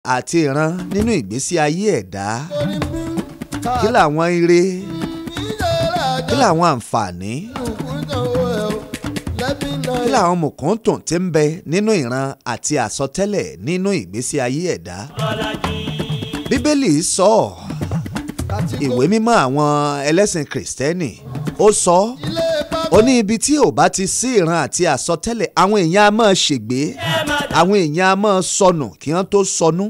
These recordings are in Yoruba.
àti ìran nínú ìgbésí ayé ẹ̀dá kí làwọn ire kí làwọn àǹfààní kí làwọn mùkúntùn tí ń bẹ nínú ìran àti àsọtẹ́lẹ̀ nínú ìgbésí ayé ẹ̀dá bíbélì sọ ọ́ ìwé mímọ́ àwọn ẹlẹ́sìn kìrìsìtẹ́nì ó sọ ọ́ ó ní ibi tí ò bá ti sí ìran àti àsọtẹ́lẹ̀ àwọn èèyàn á máa ṣègbé àwọn èèyàn á máa sọnù kí wọ́n tó sọnù.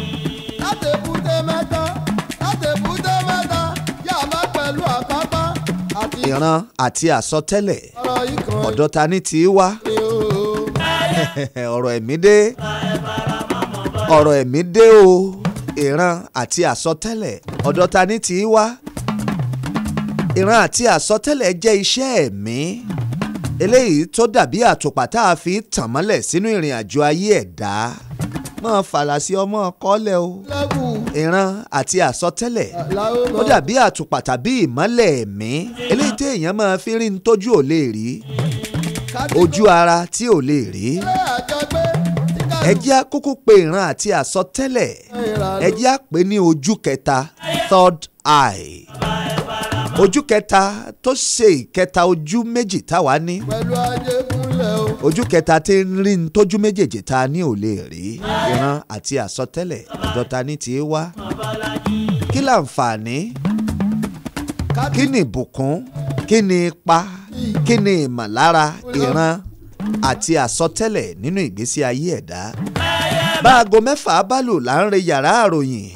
ìran àti àsọtẹ́lẹ̀ ọ̀dọ̀ ta ni tí í wá ọ̀rọ̀ ẹ̀mí dé ọ̀rọ̀ ẹ̀mí dé o ìran àti àsọtẹ́lẹ̀ ọ̀dọ̀ ta ni tí í wá ìran àti àsọtẹ́lẹ̀ jẹ́ iṣẹ́ ẹ̀mí eléyìí tó dàbí àtùpà tá a fi tàn mọ́lẹ̀ sínú ìrìn àjò ayé ẹ̀dá máa fàlàsì ọmọ kọ́lẹ̀ o ìran àti àsọtẹ́lẹ̀ ó dàbí àtùpà tàbí ìmọ́lẹ̀ ẹ̀mí eléyìí tí èèyàn máa fi rí ní tójú ò lè rí ojú ara tí ò lè rí ẹ jẹ́ á kúkú pe ìran àti àsọtẹ́lẹ̀ ẹ jẹ́ á pè ní ojú kẹta third eye ojú kẹta tó ṣe ìkẹta ojú méjì táwa ní ojú kẹta tí ń rí ní tójú méjèèjì tá a ní ò lè rí ìran àti àsọtẹ́lẹ̀ ọ̀dọ̀ ta ní tí í wá kí láǹfààní kí ni ìbùkún kí ni ipa kí ni ìmọ̀lára ìran àti àsọtẹ́lẹ̀ nínú ìgbésí ayé ẹ̀dá bá aago mẹ́fà bá lù là ń re yàrá àròyìn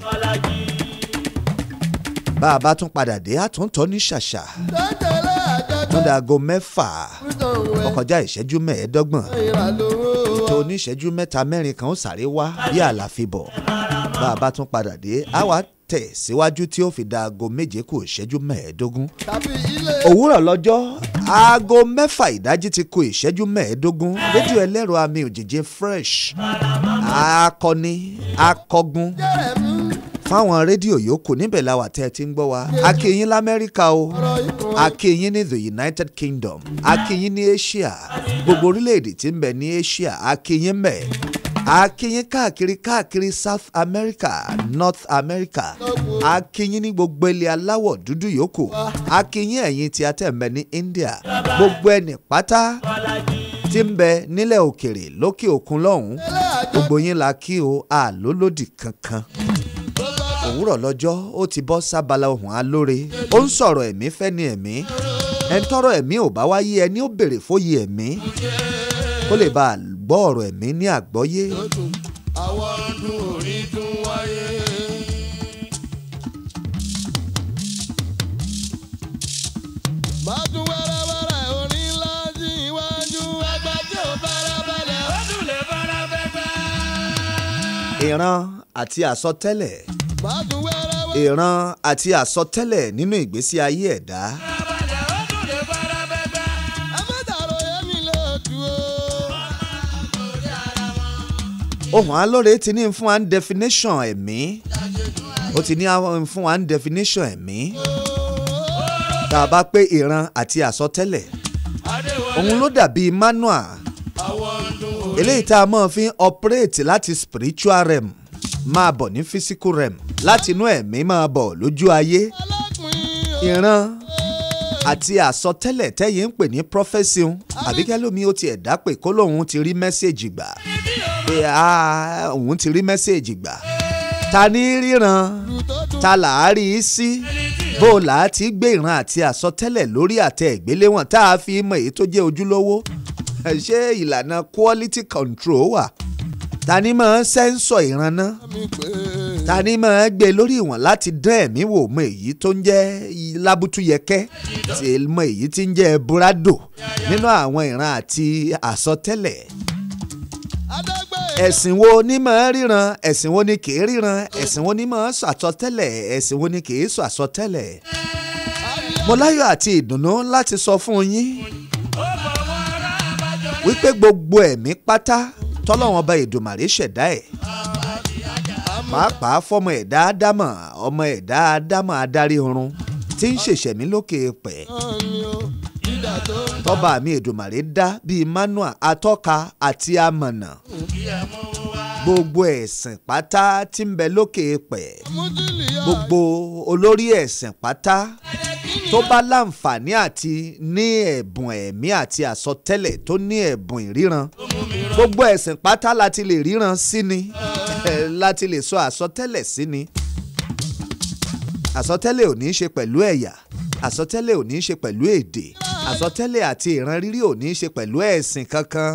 bá a bá tún padà dé àtúntọ́ ní ṣàṣà tún da aago mẹ́fà ó kọjá ìṣẹ́jú mẹ́ẹ̀ẹ́dọ́gbọ̀n ètò oníṣẹ́jú mẹ́ta mẹ́rin kan ó sáré wá bí àlàfibọ̀ bá a bá tún padà dé á wá tẹ̀ síwájú tí ó fi da aago méje kù ìṣẹ́jú mẹ́ẹ̀ẹ́dógún òwúrọ̀ lọ́jọ́ aago mẹ́fà ìdájí ti kù ìṣẹ́jú mẹ́ẹ̀ẹ́dógún rédíò ẹlẹ́rọ àmì òjìji fresh akọni akọgun fáwọn rédíò yòókù níbẹ̀ làwà tẹ́ ẹ ti ń gbọ́ wa akínyín lamẹ́ríkà o akínyín ní the united kingdom akínyín ní asia gbogbo orílẹ̀-èdè tí ń bẹ ní asia akínyín mẹ́ akínyín káàkiri káàkiri south america north america akínyín ní gbogbo ilẹ̀ aláwọ̀ dúdú yòókù akínyín ẹ̀yìn tí a tẹ̀ ń bẹ ní india gbogbo ẹni pátá tí ń bẹ nílẹ̀ òkèrè lókè òkun lọ́hùn-ún gbogbo yín la kí o àlólòdì kankan òwúrọ̀ lọ́jọ́ ó ti bọ́ sábala ohun alóore ó ń sọ̀rọ̀ ẹ̀mí fẹ́ni ẹ̀mí ẹni tọrọ ẹ̀mí ò bá wáyé ẹni ó béèrè fóyè ẹ̀mí kó lè bá a gbọ́ ọ̀rọ̀ ẹ̀mí ní àgbọ́yé. àwọn ọdún orí tún wáyé. Bàtú wẹ́rẹ́wẹ́rẹ́ orin ńlá sí iwájú ẹgbẹ́ tí ò farabalẹ̀ ó tún lè fara fẹ́fẹ́. ìran àti àsọtẹ́lẹ̀ Bàtú wẹ́rẹ́wẹ́rẹ́ ìran àti àsọtẹ́lẹ̀ nínú ìgbésí ayé ẹ̀dá ó tún lè fara fẹ́fẹ́. ẹ má dàrú yẹmi lóòtú o. ohun alóore ti ní fún wa ní definition ẹ̀mí ó ti ní àwọn fún wa ní definition ẹ̀mí tá a bá pé ìran àti àsọtẹ́lẹ̀ òun ló dàbí manual eléyìí tá a máa fi ń operate láti spiritual realm máa bọ̀ ní physical realm láti inú ẹ̀mí máa bọ̀ lójú ayé Alápín ìran àti àsọtẹ́lẹ̀ tẹ́yìn ń pè ní prophesy un àbí kẹ́lómi ó ti ẹ̀dá pé kó lóun ti rí mẹ́sẹ̀gì gbà pé ah, òun ti rí mẹ́sẹ̀gì gbà ta ní ríran ta là á rí i sí bó o là á ti gbé ìran àti àsọtẹ́lẹ̀ lórí àtẹ ìgbéléwọ̀n tá a fi mọ èyí tó jẹ́ ojúlówó ṣé ìlànà quality control wà ta ni máa ń sẹ́ńsọ̀ ìran náà mi pé ta ni máa gbé lórí ìwọ̀n láti dán ẹ̀mí wò mọ èyí tó ń jẹ́ lábútúyẹkẹ́ tí mọ èyí tí ń jẹ́ búrádò nínú àwọn ìran àti àsọtẹ́lẹ̀ Adégbè ẹ̀sìn wo ni máa ríran ẹ̀sìn wo ni kì í ríran ẹ̀sìn wo ni máa sọ àsọtẹ́lẹ̀ ẹ̀sìn wo ni kì í sọ àsọtẹ́lẹ̀ mo láyọ̀ àti ìdùnnú láti sọ fún yín wípé gbogbo ẹ̀mí pátá tọ́lọ́wọ́n ọba Èdùmàrè ṣẹ̀dá ẹ̀ pàápàá fọmọ ẹ̀dá ádámà ọmọ ẹ̀dá ádámà adarí ọ̀run tí ń ṣèṣẹ̀mí lókè pẹ̀ ni o dídà tó ń tọ́ba mi Èdùmàrè dá bíi manual atọ́ka àti amọ̀nà gbogbo ẹ̀sìn pátá tí ń bẹ lókè pẹ̀ mújìlì yá. gbogbo olórí ẹ̀sìn pátá tó bá láǹfààní àti ní ẹ̀bùn ẹ̀mí àti àsọtẹ́lẹ̀ tó ní ẹ̀bùn ìríran gbogbo ẹ̀sìn pátá láti lè ríran sí ni láti lè sọ àsọtẹ́lẹ̀ sí ni àsọtẹ́lẹ̀ ò ní í ṣe pẹ̀lú ẹ̀yà àsọtẹ́lẹ̀ ò ní í ṣe pẹ̀lú èdè àsọtẹ́lẹ̀ àti ìran rírí ò ní í ṣe pẹ̀lú ẹ̀sìn kankan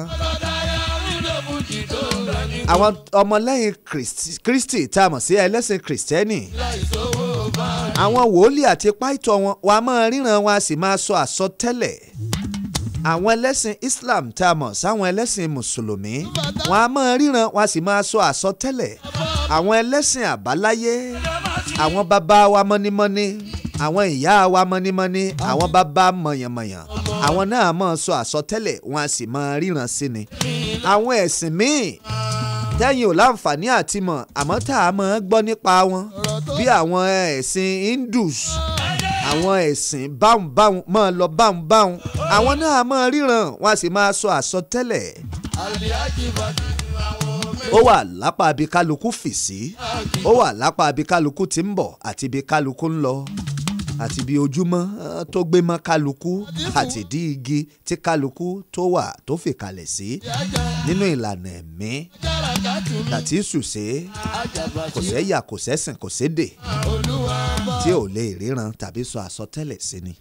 àwọn ọmọlẹ́yìn Kristi- Kristi tá a mọ̀ sí ẹlẹ́sìn Kristẹni àwọn wòlíì àti páìtọ́ wọn wà á máa ríran wọn a sì máa sọ àsọtẹ́lẹ̀ àwọn ẹlẹ́sìn Islam tá a mọ̀ sáwọn ẹlẹ́sìn mùsùlùmí wọn a máa ríran wọn a sì máa sọ àsọtẹ́lẹ̀ àwọn ẹlẹ́sìn àbáláyé àwọn bàbá wa mọ́nímọ́ní àwọn ìyá wa mọ́nímọ́ní àwọn bàbá mọ̀yànmọ̀yàn àwọn náà máa sọ àsọtẹ́lẹ̀ wọn a sì máa ríran sí ni àwọn ẹ̀sìn míì tẹ́yìn ò láǹfààní àti mọ̀ àmọ́ tá a máa gbọ́ nípa wọn bí àwọn ẹ̀sìn Hindus àwọn ẹ̀sìn báhùn báhùn máa lọ báhùn báhùn àwọn náà máa ríran wọn a sì máa sọ àsọtẹ́lẹ̀ àlìyájì bàtì. ó wà lápá ibi kálukú fì sí ó wà lápá ibi kálukú tí ń bọ̀ àti ibi kálukú ń lọ àti ibi ojúmọ́ eh, tó gbé mọ́ kálukú àti ìdí igi tí kálukú tó wà tó fìkàlẹ̀ sí nínú ìlànà ẹ̀mí tàtí ṣùṣe kò sẹ́yà kò sẹ́sìn kò sédè tí ò lè ríran tàbí sọ àsọtẹ́lẹ̀ sí ni.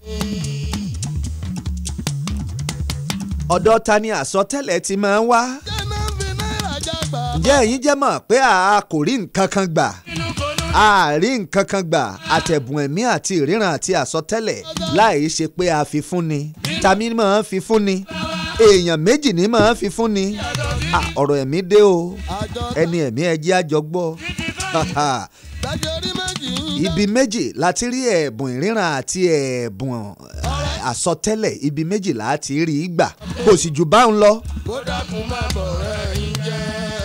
ọ̀dọ̀ ta ni àsọtẹ́lẹ̀ ti máa ń wá jẹ́nà fi náírà jágbá. ǹjẹ́ ẹ̀yin jẹ́ mọ̀ pé a kò rí nǹkan kan gbà a rí nǹkan kan gbà àtẹ̀bùn ẹ̀mí àti ìríran àti àsọtẹ́lẹ̀ láì ṣe pé a fi fún ni tàmí máa ń fi fún ni èèyàn méjì ní máa ń fi fún ni Ah, ọ̀rọ̀ ẹ̀mí dé o àjọ ẹni ẹ̀mí ẹjẹ́ àjọgbọ́ dájọ́ orí méjì ń yá. ibi méjì láti rí ẹ̀bùn ìríran àti ẹ̀bùn eh, àsọtẹ́lẹ̀ ibi méjì láti rí i gbà kò sì jù báun lọ. kó dákun má bọ̀ rẹ̀ ń jẹ́.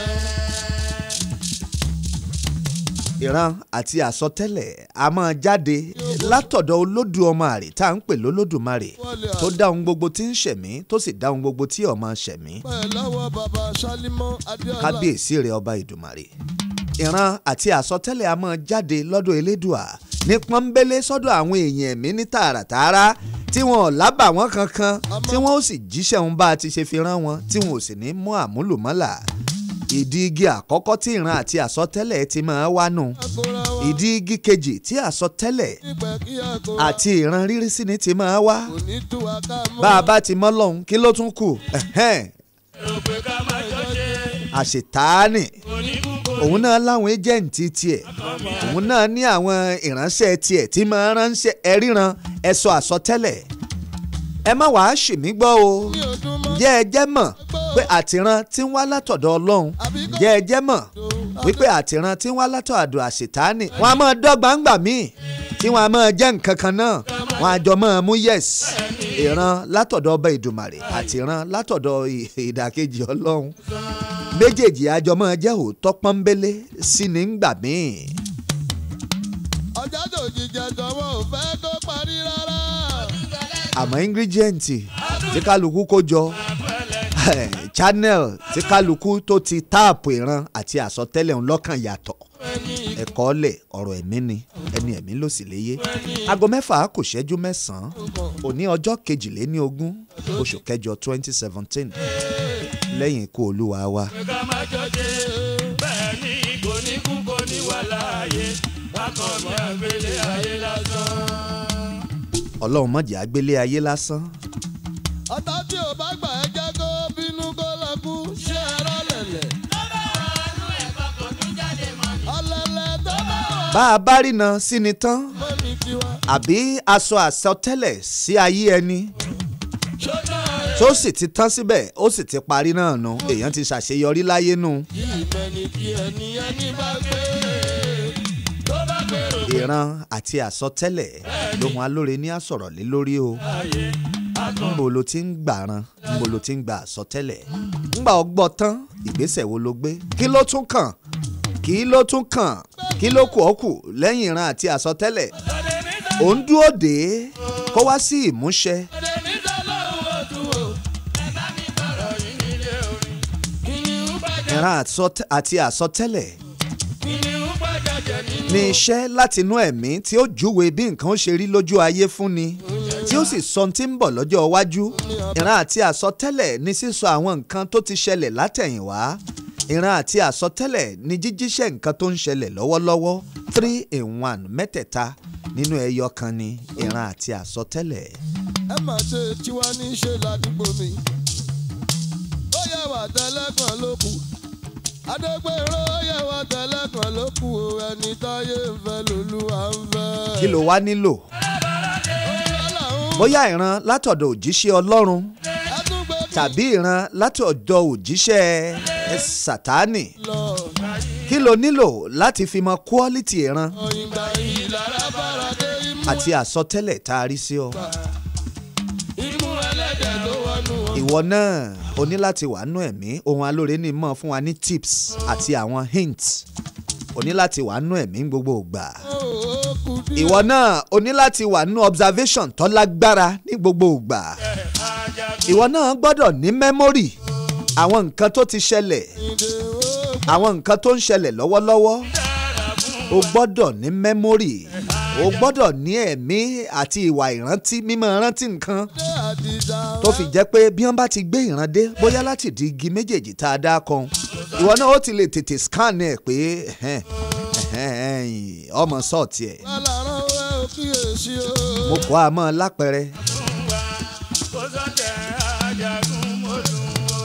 ìran àti àsọtẹ́lẹ̀ a máa jáde látọ̀dọ̀ olódùmarè tá à ń pè lólódùmarè tó dá ohun gbogbo tí ń ṣẹ̀mí tó sì dá ohun gbogbo tí ó máa ṣẹ̀mí pẹ̀ lọ́wọ́ bàbá Ṣálímọ́ Adéọlá. kábíyèsí rẹ̀ ọba ìdùmarè ìran àti àsọtẹ́lẹ̀ a máa jáde lọ́dọ̀ elédùà ní pọ́nbélé sọ́dọ̀ àwọn èèyàn ẹ̀mí ní tààràtààrà tí wọn ò lábà wọn kankan tí wọn ó sì jíṣẹ́ òun bá a ti ṣe fi rán wọn tí wọn ò sì ní mú àmúlùmọ́là ìdí igi àkọ́kọ́ tí ìran àti àsọtẹ́lẹ̀ ti máa wá nù Àkórà wa ìdí igi kejì tí àsọtẹ́lẹ̀ nígbà kí àkórà àti ìran rírí sí ni ti máa wá kò ní tú wa ká mọ́. bá a bá ti mọ́ lọ́hùn kí ló tún kù Ẹ̀hẹ́n. àṣetáàní òun náà láwọn ẹ́jẹ̀ǹtì tiẹ̀ òun náà ní àwọn ìránṣẹ́ tiẹ̀ tí máa ránṣẹ́ ẹ ríran ẹ sọ àsọtẹ́lẹ̀ ẹ má wàá ṣì mí gbọ́ o ní ọdún mọ́. ǹjẹ́ ẹ jẹ́ mọ̀ pé àtìran tí ń wá látọ̀dọ̀ ọlọ́run ǹjẹ́ ẹ jẹ́ mọ̀ wípé àtìran tí ń wá látọ̀dọ̀ àṣetáàní wọn a máa dọ́gba ńgbà míì tí wọn a máa jẹ́ nǹkan kan náà wọn a jọ máa mú yes ìran látọ̀dọ̀ ọba ìdùmàrè àti ìran látọ̀dọ̀ ì- ìdàkejì ọlọ́run méjèèjì àjọ máa jẹ́ òótọ́ pọ́nbélé sí ní ńgbà míì ọjà tó jíjẹ tọwọ́ ò fẹ́ kó parí rárá. àmọ́ ingredient tí kálukú kó jọ channel tí kálukú tó ti táàpù ìran àti àsọtẹ́lẹ̀ ń lọ́kàn yàtọ̀ ẹ̀kọ́ lẹ̀ ọ̀rọ̀ ẹ̀mí ni ẹni ẹ̀mí ló sì léyé aago mẹ́fà kò ṣẹ́jú mẹ́sàn-án òní ọjọ́ kejìléní ogún oṣù kẹjọ twenty seventeen lẹ́yìn ikú olúwa wa. ká má jọjẹ bẹ́ẹ̀ ni kò ní kú kò ní wà láàyè bákan mi àgbélé ayé lásán. ọlọ́run mọ̀jẹ̀ àgbélé ayé lásán ọ̀tá tí ò bá gbà ẹ́ jẹ́ kó bínú kó lọ kú. ṣé ẹ̀rọ lẹ̀lẹ̀. ọ̀lẹ̀lẹ̀ tó bá wà bá a bá rìnà sí ni tán mọ́ ní tiwa. àbí aṣọ àsọtẹ́lẹ̀ sí ayé ẹni tó sì ti tán síbẹ̀ ó sì ti parí náà nu èèyàn ti ṣàṣeyọrí láyé nu kí ìmẹ́ni kí ẹni ẹni bá gbé. tó bá gbèrò ìran àti àsọtẹ́lẹ̀ lóhun alóore ní àsọ̀rọ̀ lé lórí o ńbo lo ti ń gbàran ńbo lo ti ń gba àsọtẹ́lẹ̀ ńgbà ọgbọ́ tán ìgbésẹ̀ wo ló gbé kí ló tún kàn kí ló tún kàn kí ló kù ọ́ kù lẹ́yìn ìran àti àsọtẹ́lẹ̀ ò ń dúró dé kó wá sí ìmúṣẹ níta lọ́wọ́ tún o. ọ̀rọ̀ yìí nílé orin. kí ni ó bá jẹ́ ìran àsọt- àti àsọtẹ́lẹ̀ kìnìún pàjájẹ nínú. ní iṣẹ́ látinú ẹ̀mí tí ó júwe bí nǹkan ó ṣe rí lójú ayé fúnni tí ó sì sọ ohun tí ń bọ̀ lọ́jọ́ iwájú ìran àti àsọtẹ́lẹ̀ ní sísọ àwọn nǹkan tó ti ṣẹlẹ̀ látẹ̀yìnwá ìran àti àsọtẹ́lẹ̀ ní jíjíṣẹ́ nǹkan tó ń ṣẹlẹ̀ lọ́wọ́lọ́wọ́ three in one mẹ́tẹ̀ẹ̀ta nínú ẹyọ kan ni ìran àti àsọtẹ́lẹ̀. ẹ má ṣe tiwa ní í ṣe ládùúgbò mi. ó yẹ wà tẹ́lẹ̀kan ló kù. adégbèrò ó yẹ wà tẹ́lẹ̀kan ló kù o ẹni táyé ń fẹ́ lolúwa ń fẹ́. kí ló wá nílò Ọlọ́run bóyá ìran látọ̀dọ̀ òjíṣẹ́ ọlọ́run ẹ tún gbé tàbí ìran látọ̀dọ̀ òjíṣẹ́ ẹ, sátánì lọ. kí ló nílò láti fi mọ quality ìran ìgbà yìí lára bára dé imú àti àsọtẹ́lẹ̀ tá a rí sí ọ. imú ẹlẹ́dẹ̀ tó wọnú wọn. ìwọ náà o ní láti wà nú ẹ̀mí ohun alóore ní mọ̀ fún wa ní tips àti àwọn hints o ní láti wà nú ẹ̀mí gbogbo ìgbà. ó kù díẹ̀. ìwọ náà o ní láti wà nú observation tó lágbára ní gbogbo ìgbà. ìwọ náà gbọ́dọ̀ ní memory àwọn nǹkan tó ti ṣẹlẹ̀ ìdè ó àwọn nǹkan tó ń ṣẹlẹ̀ lọ́wọ́lọ́wọ́ o gbọ́dọ̀ ní memory o gbọ́dọ̀ ní ẹ̀mí àti ìwà ìrántí mímọ́ rántí nǹkan dé àdìsá. tó fi jẹ́ pé bí wọ́n bá ti gbé ìran dé bóyá láti di igi méjèèjì tá a dá kan ìwọ náà ó ti lè tètè scan ẹ̀ pé ẹ̀hẹ́n, ẹ̀hẹ́n, ọmọ sọ́ọ̀tì ẹ̀ alárán wẹ́ ò kíyèsí o. mo kọ́ a mọ́ lápẹ̀rẹ̀ kó sọ́tẹ̀ ajagun mọ́dún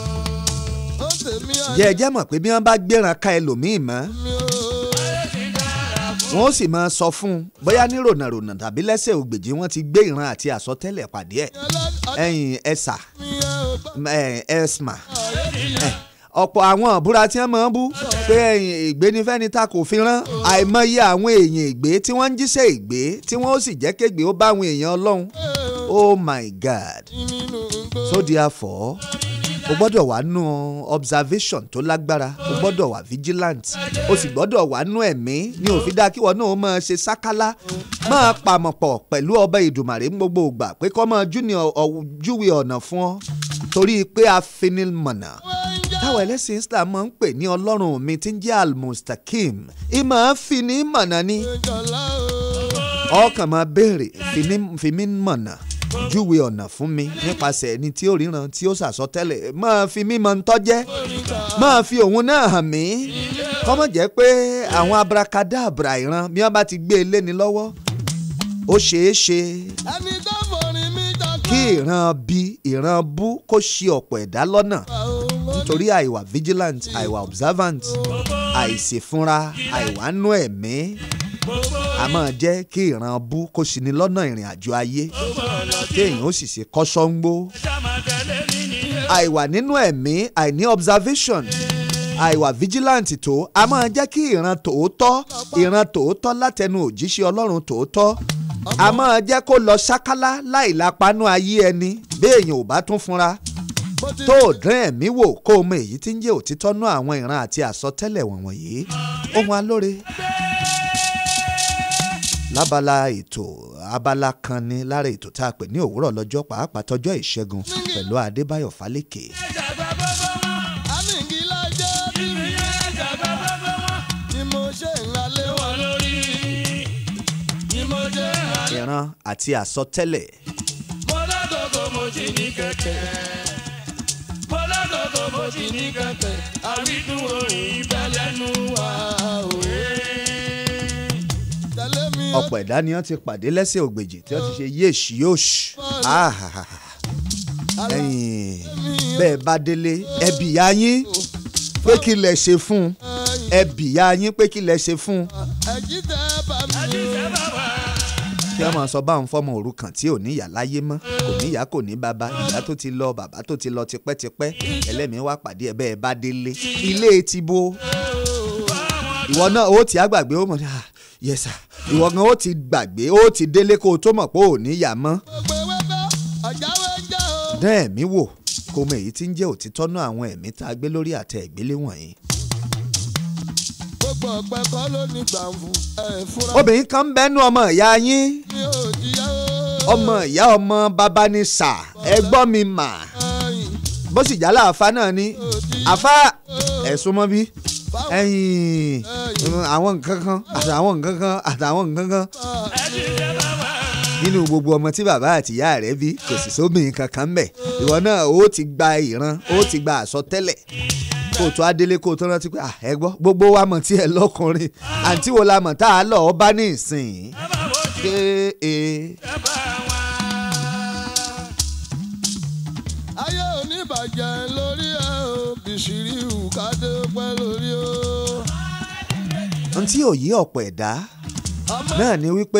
o. ó tèmi jẹ́ ẹ jẹ́ mọ̀ pé bí wọ́n bá gbéran ká ẹlòmíì mọ́ àmì o. wọ́n ó sì máa sọ fún un bóyá ní rònàrònà tàbí lẹ́sẹ̀ ògbèjì wọ́n ti gbé ìran àti àsọtẹ́lẹ̀ pàdé ẹ̀ ẹ̀yìn ẹ̀sà mi ẹ ò bá ẹ̀smà ọ̀pọ̀ àwọn ìbúra tí wọ́n máa ń bú pé ẹ̀yìn ìgbé ní fẹ́ni ta kò fi rán àìmọye àwọn èèyàn ìgbé tí wọ́n ń jíṣẹ́ ìgbé tí wọ́n ó sì jẹ́ kégbé ó bá àwọn èèyàn ọlọ́run oh my god nínú gbó. so therefore o gbọ́dọ̀ wà nù observation tó lágbára o gbọ́dọ̀ wà vigilant o sì gbọ́dọ̀ wà nù ẹ̀mí ní òfin dá kí wọ́n náà máa ṣe sákálá máa pàmò pọ̀ pẹ̀lú ọba ìdùmàrè ní gbogbo ìgbà pé kọ́ máa júwe júwe ọ̀nà fún ọ torí pé afinilmọ̀nà táwọn ẹlẹ́sìn Islam máa ń pè ní ọlọ́run mi tí ń jẹ́ almustakim ìmọ̀ afinimọ̀nà ni ìjọlá o. ọkàn máa béèrè fini- fi mí mọ̀nà júwe ọ̀nà fún mi nípasẹ̀ ẹni tí ó ríran tí ó sàsọtẹ́lẹ̀ máa fi mí mọ ń tọ́jẹ́ máa fi òun náà hàn mí kọ́mọ̀ jẹ́ pé àwọn abrakadabra ìran bí wọ́n bá ti gbé e léni lọ́wọ́ ó ṣeé ṣe ẹni tó forin mi jọ kí ìran bí ìran bú kó ṣe ọ̀pọ̀ ẹ̀dá lọ́nà nítorí àìwà vigilant àìwà observant àìsèfúnra àìwánú ẹ̀mí a máa jẹ́ kí ìran bú kó ṣì ní lọ́nà ìrìn àjò ayé kéèyàn ó sì ṣe kọ́sọ́ngbó sàmàtẹ́lẹ̀ mi nìyẹn. àìwà nínú ẹ̀mí àìní observation àìwà vigilant tó a máa jẹ́ kí ìran tòótọ́ ìran tòótọ́ látẹnu òjíṣẹ́ ọlọ́run tòótọ́ a máa jẹ́ kó lọ ṣákálá láì lápánú ayé ẹni béèyàn ò bá tún fúnra bó ti tó o dán ẹ̀mí wò kó o mọ èyí tí ń jẹ́ òtítọ́ nú àwọn ìran àti àsọtẹ́lẹ̀ wọ̀nyí ohun alóore lábala ètò abala kan ní lára ètò tá a pè ní òwúrọ̀ lọ́jọ́ pàápàá tọjọ́ ìṣẹ́gun pẹ̀lú adébáyọ̀ fálékè àmìngí lájẹ́ bí mi ni mo ṣe ń ralé wọn. ìran àti àsọtẹ́lẹ̀ mo lágọ̀gọ̀ mo ti ní kẹ̀kẹ́. mo lágọ̀gọ̀ mo ti ní kẹ̀kẹ́. àwídùn orin ibẹ̀ lẹ́nu wa òwe. tẹ̀lé mi o. ọ̀pọ̀ ẹ̀dá ni wọ́n ti pàdé lẹ́sẹ̀ ògbèjì tí wọ́n ti ṣe yéèṣì yóòṣì ẹ̀yìn bẹ́ẹ̀ bá délé ẹbí ya yín pé kí lẹ ṣe fún un ẹbí ya yín pé kí lẹ ṣe fún un ẹ̀jí tẹ́ bá mi o. kí wọ́n máa sọ báwọn fọ́mọ òrukàn tí ò ní ìyá láyé mọ́ kò ní ìyá kò ní bàbá ìyá tó ti lọ bàbá tó ti lọ tipẹ́tipẹ́ ẹlẹ́mìí wá pàdé ẹ̀ bẹ́ẹ̀ bá délé ilé ti bo ìwọ náà ó ti àgbàgbé ó mọ̀ ní à yẹsà ìwọ gan ó ti gbàgbé ó ti délé kó o tó mọ̀ pé ò ní ìyá mọ́ gbogbo ewé bá ọ̀jáwé jẹ́ o. dán ẹ̀mí wò kó mọ èyí tí ń jẹ́ òtítọ́ náà àwọn ẹ̀mí tá a gbé lórí àtẹ ìgbélé wọ̀nyí. gbogbo ọ̀pẹ kọ́ ló ní gbàǹfù ẹ̀ fúra obìnrin kan ń bẹ́nu ọmọ ìyá yín mi ò jìyà o. ọmọ ìyá ọmọ bàbá ni sà ẹgbọ́n mi mà ẹ̀yìn bó sì jálá àfa náà ni àfa ẹ̀sùn mọ́ bí ẹ̀yìn àwọn nǹkan kan àtàwọn nǹkan kan àtàwọn nǹkan kan nínú gbogbo ọmọ tí bàbá àtìyá rẹ̀ bí kò sì sóbìnrin kankan mbẹ̀ ìwọ náà ó ti gba ìran ó ti gba àsọtẹ́lẹ̀ kó o tó adélé kó o tó rántí pé ẹ gbọ́ gbogbo wa mọ̀ tí ẹ lọ́kùnrin àǹtí wo la mọ̀ tá a lọ ọba ní ìsìn ṣé e ayé oníbàjẹ́ lórí ẹ̀ o bìṣírí ìwùkádé pẹ́ lórí o. ohun tí ò yí ọ̀pọ̀ ẹ̀dá náà ni wípé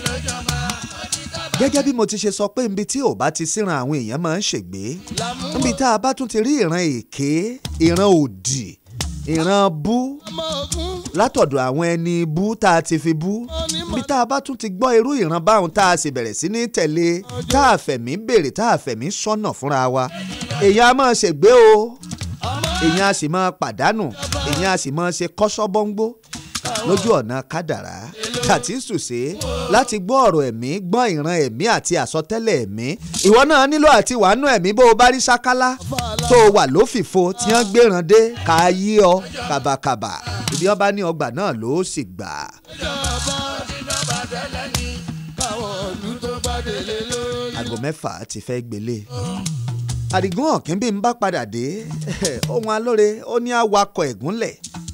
gẹ́gẹ́ bí mo ti ṣe sọ pé níbi tí ò bá ti síran àwọn èèyàn máa ń ṣègbé níbi tá a bá tún ti rí ìran èké ìran òdì ìran bú ọmọ ogun látọ̀dọ̀ àwọn ẹni bú tá a ti fi bú níbi tá a bá tún ti gbọ́ irú ìran báwọn tá a sì bẹ̀rẹ̀ sí ní tẹ̀lé tá a fẹ̀mí béèrè tá a fẹ̀mí sọ́nà fúnra wa èèyàn á máa ṣègbé o èèyàn á sì máa pàdánù èèyàn á sì máa ṣe kọ́sọ́bọ́ngbó lójú ọ̀nà kádàrá tàtí sùsé láti gbọ́ ọ̀rọ̀ ẹ̀mí gbọ́n ìran ẹ̀mí àti àsọtẹ́lẹ̀ ẹ̀mí ìwọ náà nílò àti wàánú ẹ̀mí bó o bá rí sákálá tó o wà lófìfo tí wọ́n gbéran dé ká yí ọ kàbàkàbà ibi wọn bá ní ọgbà náà ló sì gbà. ìjọba káwọn ìlú tó gbàdélé lórí. aago mẹ́fà ti fẹ́ gbélé. àdìgún ọ̀kín bí n bá padà dé ohun alóore ó ní awakọ̀ ẹ̀gúnlẹ̀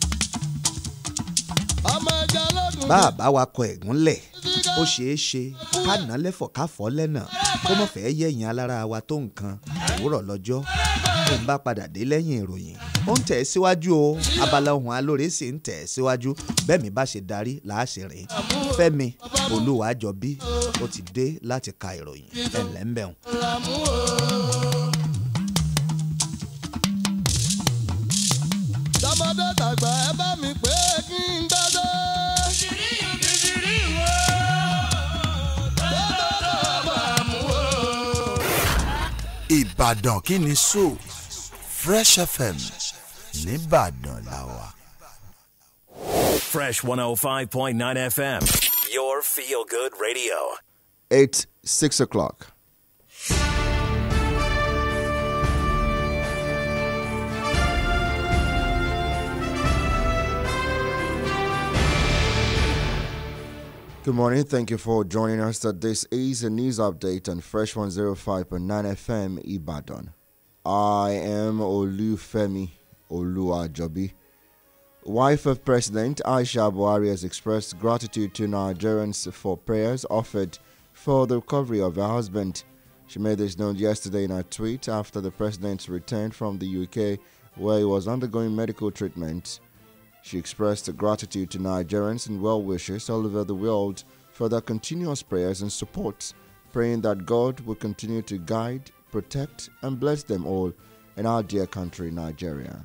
ọmọ ẹja lọ́dún bá a bá wakọ̀ ẹ̀gúnlẹ̀ ó ṣeé ṣe ká nà lẹ́fọ̀ ká fọ́ lẹ́nà kó mọ̀ fẹ́ yẹ̀yìn alára wa tó nǹkan òwúrọ̀ lọ́jọ́ tó ń bá padà dé lẹ́yìn ìròyìn ó ń tẹ̀ ẹ́ síwájú o abala ohun alóore sì ń tẹ̀ ẹ́ síwájú bẹ́ẹ̀ mi bá ṣe darí làásì rìn fẹ́mi olúwàjọbí ó ti dé láti ka ìròyìn ẹ̀ lẹ́ńbẹ̀hùn. làmú o. tọmọdé tàgbà ẹ bá mi pé kí n dájọ́. Ìbàdàn kí ni so Fresh FM nìbàdàn la wà. Fresh 105.9 FM, your feel good radio. Eight, six o'clock. Good morning. Thank you for joining us. That this is a news update on Fresh 105.9 FM Ibadan. I am Olufemi Oluwajobi. Wife of President Aisha Buhari has expressed gratitude to Nigerians for prayers offered for the recovery of her husband. She made this known yesterday in a tweet after the president's return from the UK, where he was undergoing medical treatment. She expressed gratitude to Nigerians and well wishers all over the world for their continuous prayers and support, praying that God will continue to guide, protect, and bless them all in our dear country, Nigeria.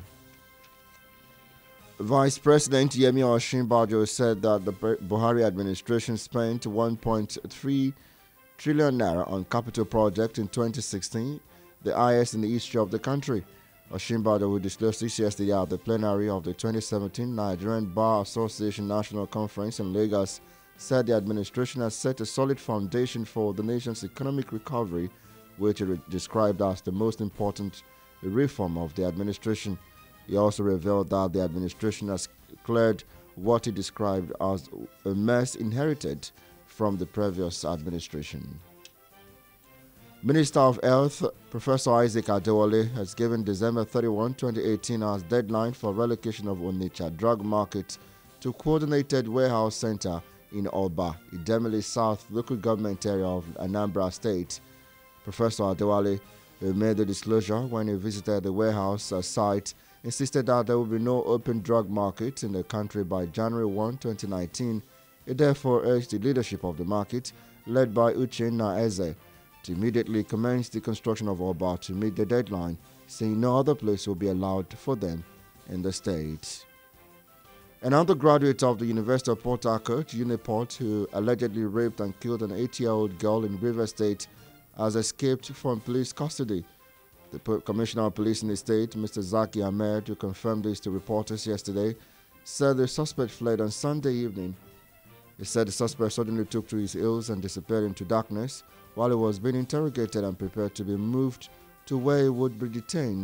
Vice President Yemi Osinbajo said that the Bu- Buhari administration spent 1.3 trillion naira on capital project in 2016, the highest in the history of the country. Osinbajo who disclosed this yesterday at the plenary of the 2017 Nigerian Bar Association National Conference in Lagos, said the administration has set a solid foundation for the nation's economic recovery, which it described as the most important reform of the administration. He also revealed that the administration has cleared what he described as a mess inherited from the previous administration. Minister of Health Professor Isaac Adewale has given December 31, 2018 as deadline for relocation of Onitsha Drug Market to Coordinated Warehouse Center in Oba, Idemili South local government area of Anambra State. Professor Adewale, who made the disclosure when he visited the warehouse uh, site, insisted that there will be no open drug market in the country by January 1, 2019. He therefore urged the leadership of the market, led by Uchenna Eze, to immediately commence the construction of Oba to meet the deadline, saying no other place will be allowed for them in the state. An undergraduate of the University of Port Harcourt, Uniport, who allegedly raped and killed an 8 year old girl in River State, has escaped from police custody. The Po- Commissioner of Police in the state, Mr. Zaki Ahmed, who confirmed this to reporters yesterday, said the suspect fled on Sunday evening. He said the suspect suddenly took to his heels and disappeared into darkness while he was being interrogated and prepared to be moved to where he would be detained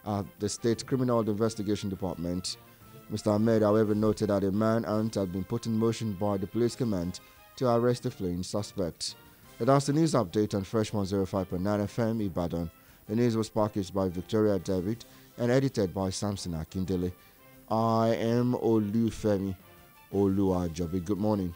at the State Criminal Investigation Department. Mr. Ahmed, however, noted that a manhunt had been put in motion by the police command to arrest the fleeing suspect. And that's the news update on Fresh 105.9 FM Ibadan. The news was packaged by Victoria David and edited by Samson Akindele. I am Olufemi Oluwajobi. Good morning.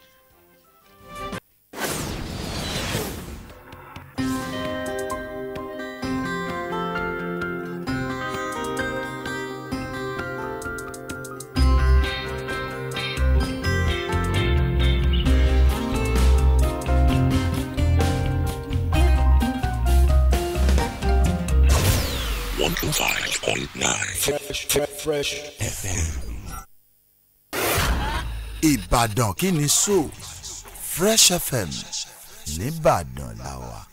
One two five point nine. Fresh, fresh, fresh FM. Ìbàdàn kí ni so Fresh FM nìbàdàn la wà.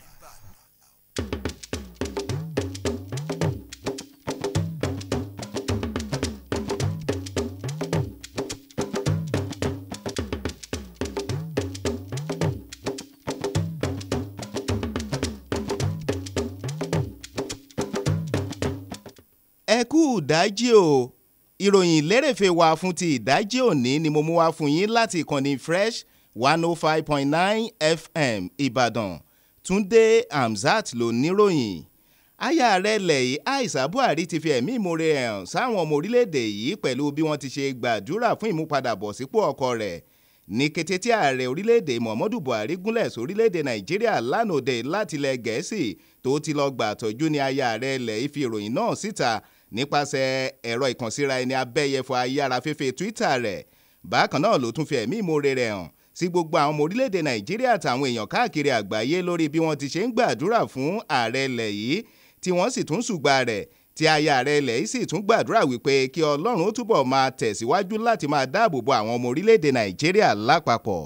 ẹ kú ìdájí o ìròyìn lérèfé wa fún ti ìdájí òní ni mo mú wá fún yín láti ìkànnì fresh one oh five point nine fm ìbàdàn túndé hamzat ló níròyìn aya rẹ̀ lẹ́yìn aisha buhari ti fi ẹ̀mí ìmoore hàn sáwọn ọmọ orílẹ̀-èdè yìí pẹ̀lú bí wọ́n ti ṣe gbàdúrà fún ìmúpadàbọ̀sípò ọkọ rẹ̀ ní kété tí ààrẹ orílẹ̀-èdè muhammadu buhari gúnlẹ̀ sórílẹ̀-èdè nàìjíríà lánàá láti ilẹ̀ gẹ̀ẹ́sì tó ti lọ gbà tọ́jú ní aya rẹ̀ lẹ́yìn fi ìròyìn náà síta nípasẹ̀ ẹ̀rọ ìkànsíra ẹni abẹ́yẹfọ ayárafẹ́fẹ́ twitter rẹ̀ bákan náà ló tún fi ẹ̀mí ìmoore rẹ̀ hàn sí gbogbo àwọn ọmọ orílẹ̀-èdè nàìjíríà àtàwọn èèyàn káàkiri àgbáyé lórí bí wọ́n ti ṣe ń gbàdúrà fún ààrẹ ilẹ̀ yìí tí wọ́n sì tún ṣùgbà rẹ̀ tí aya ààrẹ ilẹ̀ yìí sì tún gbàdúrà wípé kí ọlọ́run ó túbọ̀ máa tẹ̀síwájú láti máa dáàbò bo àwọn ọmọ orílẹ̀-èdè nàìjíríà lápapọ̀.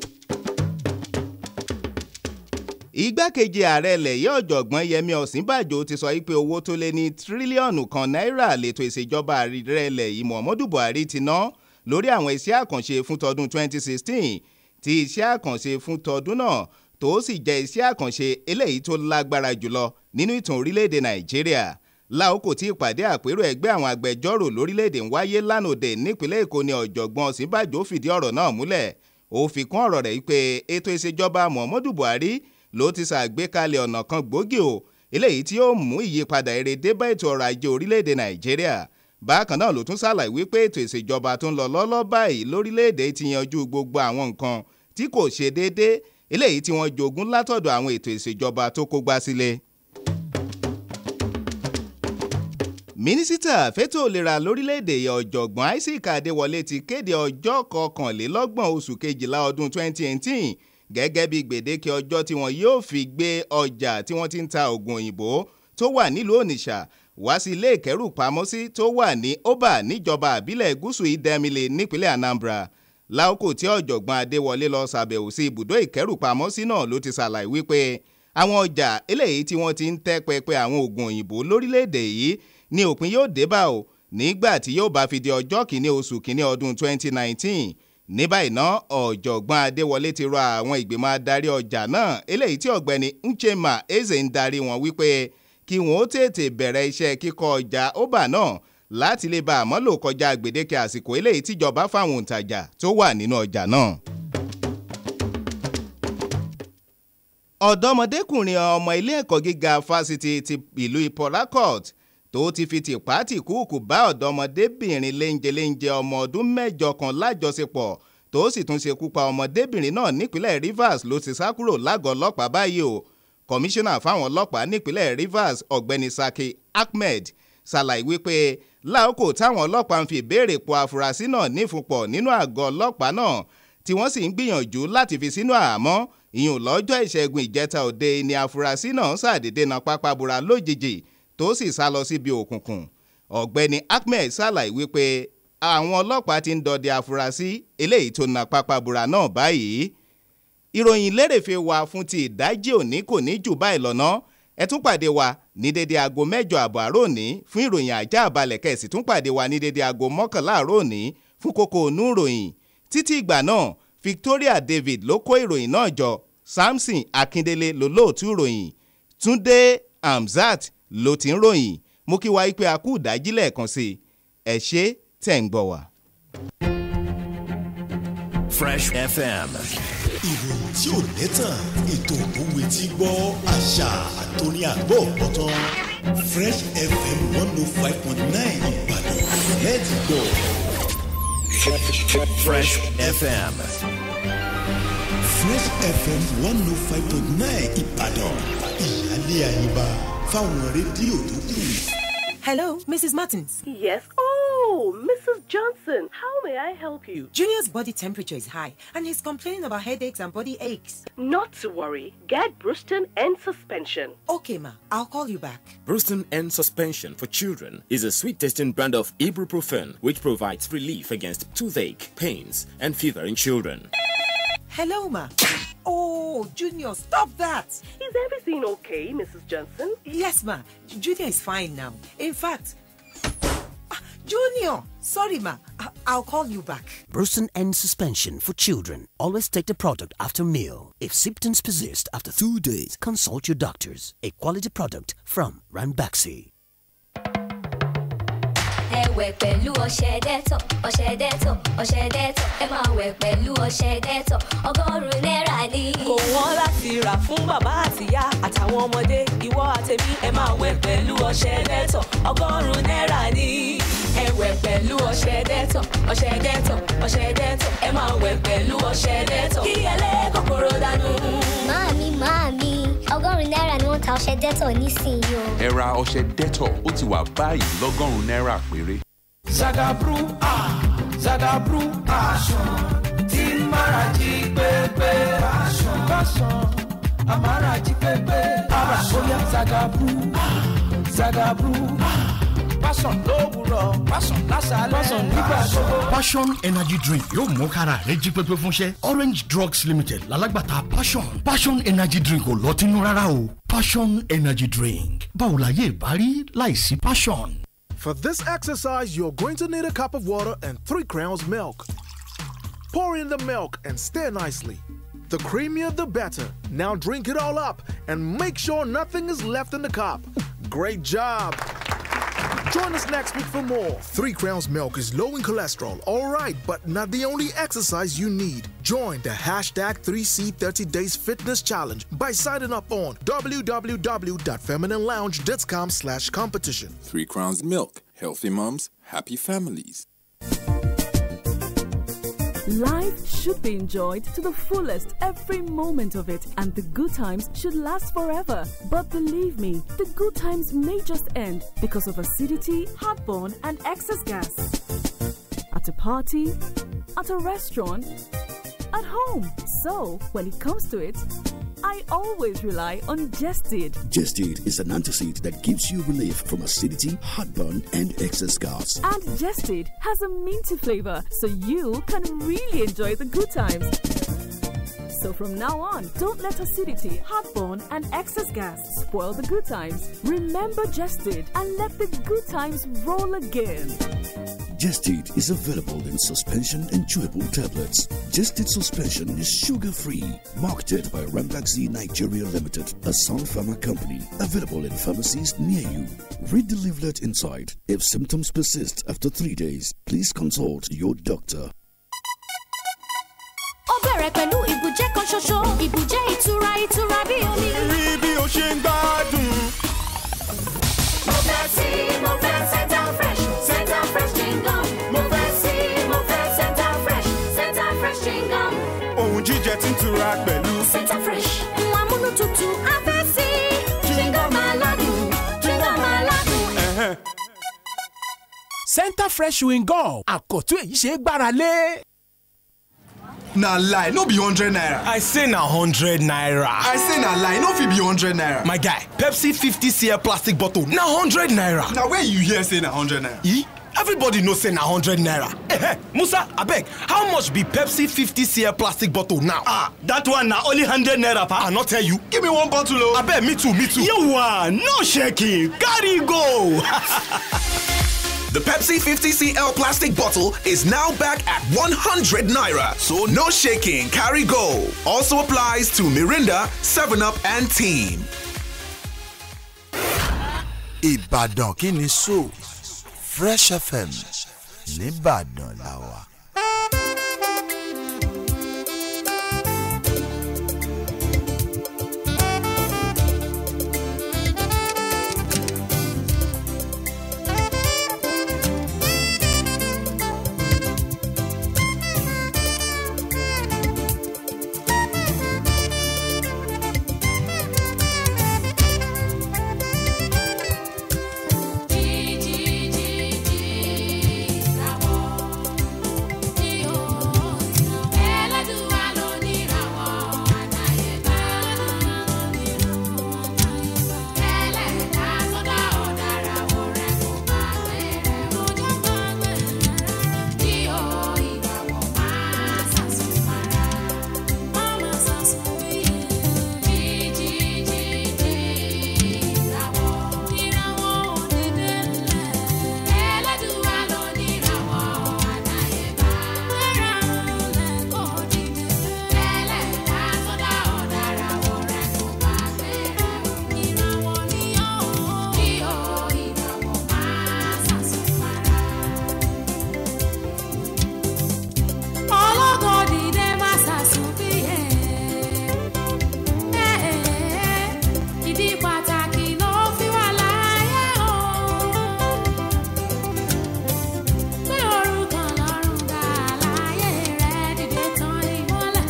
igbákejì ààrẹ ilẹ̀ yìí ọ̀jọ̀gbọ́n yẹmi ọ̀sínbàjò ti sọ pé owó tó lé ní tírílíọ̀nù kan náírà lètò ìṣèjọba ààrẹ ilẹ̀ yìí muhammadu buhari ti ná lórí àwọn iṣẹ́ àkànṣe fún tọdún 2016 tí iṣẹ́ àkànṣe fún tọdún náà tó sì jẹ́ iṣẹ́ àkànṣe eléyìí tó lágbára jùlọ nínú ìtàn orílẹ̀-èdè nàìjíríà láòkò tí ìpàdé àpérò ẹgbẹ́ àwọn agbẹjọ́rò lórílẹ̀-èdè ń wáyé lánàá nípínlẹ̀ èkó ni ọ̀jọ̀gbọ́n ọ̀sínbàjò fìdí ọ̀rọ̀ náà múlẹ̀ ó fi kún ọ̀rọ̀ rẹ̀ pé ètò ìṣèjọba muhammadu buhari ló ti ṣàgbékalẹ̀ ọ̀nà kan gbòógì o eléyìí tí yóò mú ìyípadà èrè dé bá ètò ọrọ̀ ajé orílẹ̀-èdè nàìjíríà bákan náà ló tún ṣàlàyé wípé ètò ìṣèjọba tó ń lọ lọ́lọ́ báyìí lórílẹ̀-èdè ti yanjú gbogbo àwọn nǹkan tí kò ṣe déédéé eléyìí tí wọ́n jogún látọ̀dọ̀ àwọn ètò ìṣèjọba tó kógbá sílé. mínísítà fẹ́tò ìlera lórílẹ̀‐èdè ọ̀jọ̀gbọ́n isaac adéwọlé ti kéde ọjọ́ kọkànlélọ́gbọ̀n oṣù kejìlá ọdún 2018 gẹ́gẹ́ bí gbèdéke ọjọ́ tí wọ́n yóò fi gbé ọjà tí wọ́n ti ń ta oògùn òyìnbó tó wà nílùú onitsha wá sí ilé ìkẹ́rùpamọ́sí tó wà ní oba níjọba àbílẹ̀ gúúsù ìdẹ́milẹ̀ nípínlẹ̀ anambra láòkò tí ọ̀jọ̀gbọ́n adéwọlé lọ ṣàbẹ̀wò sí ibùdó ìkẹ́rùpamọ́sí náà ló ti ṣàlàyé wípé àwọn ọjà eléyìí tí wọ́n ti ń tẹ́ pẹpẹ àwọn oògùn òyìnbó lórílẹ̀‐èdè yìí ní òpin yóò dé bá o nígbà tí yóò bá fi di ọjọ́ kìíní oṣù kìíní ọdún 2019 ní báyìí ná ọ̀jọ̀gbọ́n adéwọlé ti rọ àwọn ìgbìmọ̀ adarí ọjà náà eléyìí tí ọ̀gbẹ́ni nchema eze ń darí wọn wípé kí wọn ó tètè bẹ̀rẹ̀ iṣẹ́ kíkọ́ ọjà ọba náà láti lè bá àmọ́ lò kọjá gbèdéke àsìkò eléyìí tíjọba fáwọn òǹtajà tó wà nínú ọjà náà. ọ̀dọ́mọdékùnrin ọmọ ilé ẹ̀kọ́ gíga fásitì ti ìlú port harcourt tó ti fi tìpátì kúùkù bá ọ̀dọ́mọdébìnrin léńjeléńje ọmọ ọdún mẹ́jọ kan lájọṣepọ̀ tó sì tún ṣekú pa ọmọdébìnrin náà nípínlẹ̀ rivers ló ti sá kúrò lágọ̀ọ́ ọlọ́pàá báyìí o kọmíṣánná fáwọn ọlọ́pàá nípínlẹ̀ rivers ọ̀gbẹ́ni saki ahmed ṣàlàyé wípé láòkò táwọn ọlọ́pàá ń fi ìbéèrè po afurasí náà nífúnpọ̀ nínú àgọ́ ọlọ́pàá náà tí wọ́n sì ń gbìyànjú láti fi sínú àhámọ́ ìyún lọ́jọ́ ìṣẹ́gun ìjẹta òde ni afurasí náà ṣàdédé na pápá bora lójijì tó sì sá lọ síbi òkùnkùn ọ̀gbẹ́ni ahmed ṣàlàyé wípé àwọn ọlọ́pàá ti ń dọdẹ afurasí eléyìí tó na pápá bora náà báyìí ìròyìn lérèfé wa fún ti ìdájí òní kò ní jù báyìí lọ́nà ẹ tún pàdé wa ní dédé aago mẹ́jọ àbọ̀ àárọ̀ òní fún ìròyìn ajá àbálẹ̀ kẹ̀sì tún pàdé wa ní dédé aago mọ́kànlá àárọ̀ òní fún kókó onú ìròyìn títí ìgbà náà victoria david ló kó ìròyìn náà jọ samson akindele ló lóòtú ìròyìn túndé hamzat ló ti ń ròyìn mo kí wa pé a kú ìdájí lẹ́ẹ̀kan sí i ẹ ṣé tẹ̀ ń gbọ́ wa. Fresh FM. ìròyìn tí ò lẹ́tàn ètò òwe tí gbọ́ àṣà àtòní àgbọ̀ ọ̀tán fresh fm one oh five point nine ìbàdàn let's go. Fresh FM. fresh fm one oh five point nine ìbàdàn ìyáálé àyíbá fáwọn rédíò tó kù. Hello, Mrs. Martins. Yes. Oh, Mrs. Johnson, how may I help you? Junior's body temperature is high and he's complaining about headaches and body aches. Not to worry. Get Bruston and suspension. Okay, ma, I'll call you back. Bruston End Suspension for Children is a sweet tasting brand of ibuprofen which provides relief against toothache, pains, and fever in children. Hello, ma. Oh, Junior, stop that. Is everything okay, Mrs. Johnson? Yes, ma. Junior is fine now. In fact, Ah, Junior, sorry, ma. I- I'll call you back. Brucin End Suspension for Children. Always take the product after meal. If symptoms persist after two days, consult your doctors. A quality product from Ranbaxy. ẹ wẹ̀ pẹ̀lú ọṣẹ dẹ́tọ̀ ọṣẹ dẹ́tọ̀ ọṣẹ dẹ́tọ̀ ẹ máa wẹ̀ pẹ̀lú ọṣẹ dẹ́tọ̀ ọgọ́rùn-ún náírà ni. kò wọ́n láti rà fún bàbá àtìyá àtàwọn ọmọdé ìwọ àtẹ̀mí ẹ máa wẹ̀ pẹ̀lú ọṣẹ dẹ́tọ̀ ọgọ́rùn-ún náírà ni. ẹ wẹ̀ pẹ̀lú ọṣẹ dẹ́tọ̀ ọṣẹ dẹ́tọ̀ ọṣẹ dẹ́tọ̀ ẹ máa wẹ̀ pẹ̀lú ọṣẹ dẹ́tọ̀ kí ẹlẹ́kọ̀kọ̀rọ̀ dànù. Màámi màámi ọgọ́rùn-ún náírà ni wọ́n ta ọṣẹ dẹ́tọ̀ nísìnyí o. ẹ ra ọṣẹ Dettol ó ti wà báyìí lọ́gọ́rùn-ún náírà péré. Zagabru ah Zagabru passion tí mara jí pépé passion passion amara jí pépé ara bóyá Zagabru ah Zagabru ah passion lówùrọ̀ passion lásàálẹ̀ passion nígbà gbogbo. passion energy drink yóò mú kára rẹ jí pépé fúnṣẹ́ orange drugs limited lálágbàtà passion passion energy drink ò lọ́tínú rárá o passion energy drink báwo la yé ìbárí láìsí passion. For this exercise, you're going to need a cup of water and three crowns milk. Pour in the milk and stir nicely. The creamier the better. Now drink it all up and make sure nothing is left in the cup. Great job! Join us next week for more. Three Crowns Milk is low in cholesterol, alright, but not the only exercise you need. Join the hashtag 3C 30 Days Fitness Challenge by signing up on www.femininelounge.com slash competition. Three Crowns Milk. Healthy moms, happy families. Life should be enjoyed to the fullest every moment of it, and the good times should last forever. But believe me, the good times may just end because of acidity, heartburn, and excess gas. At a party, at a restaurant, at home. So, when it comes to it, I always rely on Jested. Gestid is an antacid that gives you relief from acidity, heartburn, and excess gas. And Jested has a minty flavor, so you can really enjoy the good times. So from now on, don't let acidity, heartburn, and excess gas spoil the good times. Remember Jested and let the good times roll again. Gestid is available in suspension and chewable tablets. Gestid suspension is sugar-free. Marketed by Rambaxi Nigeria Limited, a Sun Pharma company. Available in pharmacies near you. Read the leaflet inside. If symptoms persist after three days, please consult your doctor. ó bẹ̀rẹ̀ pẹ̀lú ìbùjẹ́ kan ṣoṣo ìbùjẹ́ ìtura ìtura bí omi. rí bí o ṣe ń gbádùn. mo fẹ́ sí mo fẹ́ Central Fresh Central Fresh Kingdom. mo fẹ́ sí mo fẹ́ Central Fresh Central Fresh Kingdom. ohun jíjẹ tí ń tura pẹ̀lú. Central Fresh ń wá múnú tutù afẹ́ sí. Kingdom aládùn Kingdom aládùn. Ẹ̀hẹ́n. center fresh chewing gum àkọ́tún èyí ṣe é gbára lé. na lie no be hundred naira. I say na hundred naira. I say na lie no fit be hundred naira. My guy, Pepsi 50cl plastic bottle na hundred naira. na where you hear say na hundred naira. E? Everybody know say na hundred naira. Eh, Musa, abeg, how much be Pepsi 50cl plastic bottle now? ah that one na only hundred naira pa. I not tell you. give me one bottle o. Abeg, me too, me too. yawa no shaking carry go. The Pepsi 50cl plastic bottle is now back at 100 naira. So no shaking, carry go. Also applies to Mirinda, 7up, and Team. ìbàdàn kí ni so fresh fm nìbàdàn la wà. ìdí pàtàkì ló fi wà láyé o. pé orúkọ lọ́rùn dá láyé rẹ̀ dìde tán ìmọ́lẹ̀.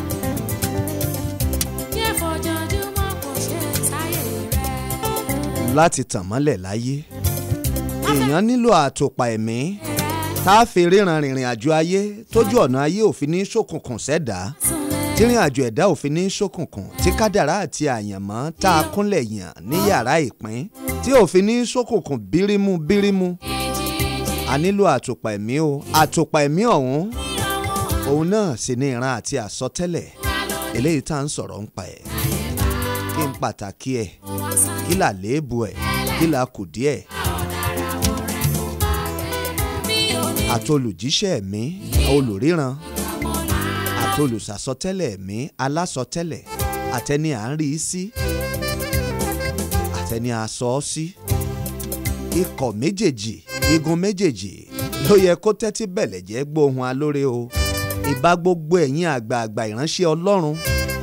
yẹ fojoojúmọ́ kò ṣe sáyé rẹ̀. láti tàn mọ́lẹ̀ láyé èèyàn nílò àtòpà ẹ̀mí tá a fi ríran rìnrìn àjò ayé tójú ọ̀nà ayé òfin ní ṣókùnkùn sẹ́dá tírìn àjò ẹ̀dá òfin ní ṣókùnkùn tí kádàrá àti àyànmọ́ tá a kúnlẹ̀ yàn ní yàrá ìpín tí òfin ní ṣókùnkùn bírímù bírímù a nílò àtòpà ẹ̀mí o àtòpà ẹ̀mí ọ̀hún òun náà sì ní ìran àti àsọtẹ́lẹ̀ eléyìí tá à ń sọ̀rọ̀ ń pa ẹ̀ kí n pàtàkì ẹ̀ kí là léèbù ẹ̀ kí là kùdí ẹ̀ àtolùjíṣẹ́ mi olùríran àtolùsàsọtẹ́lẹ̀ mi alásọtẹ́lẹ̀ àtẹni à ń rí i sí àtẹni à sọ ọ́ sí ikọ̀ méjèèjì igun méjèèjì ló yẹ kó tẹ́tí bẹ̀lẹ̀ jẹ́ gbóhùn alóore o ìbá gbogbo ẹ̀yin àgbààgbà ìránṣẹ́ ọlọ́run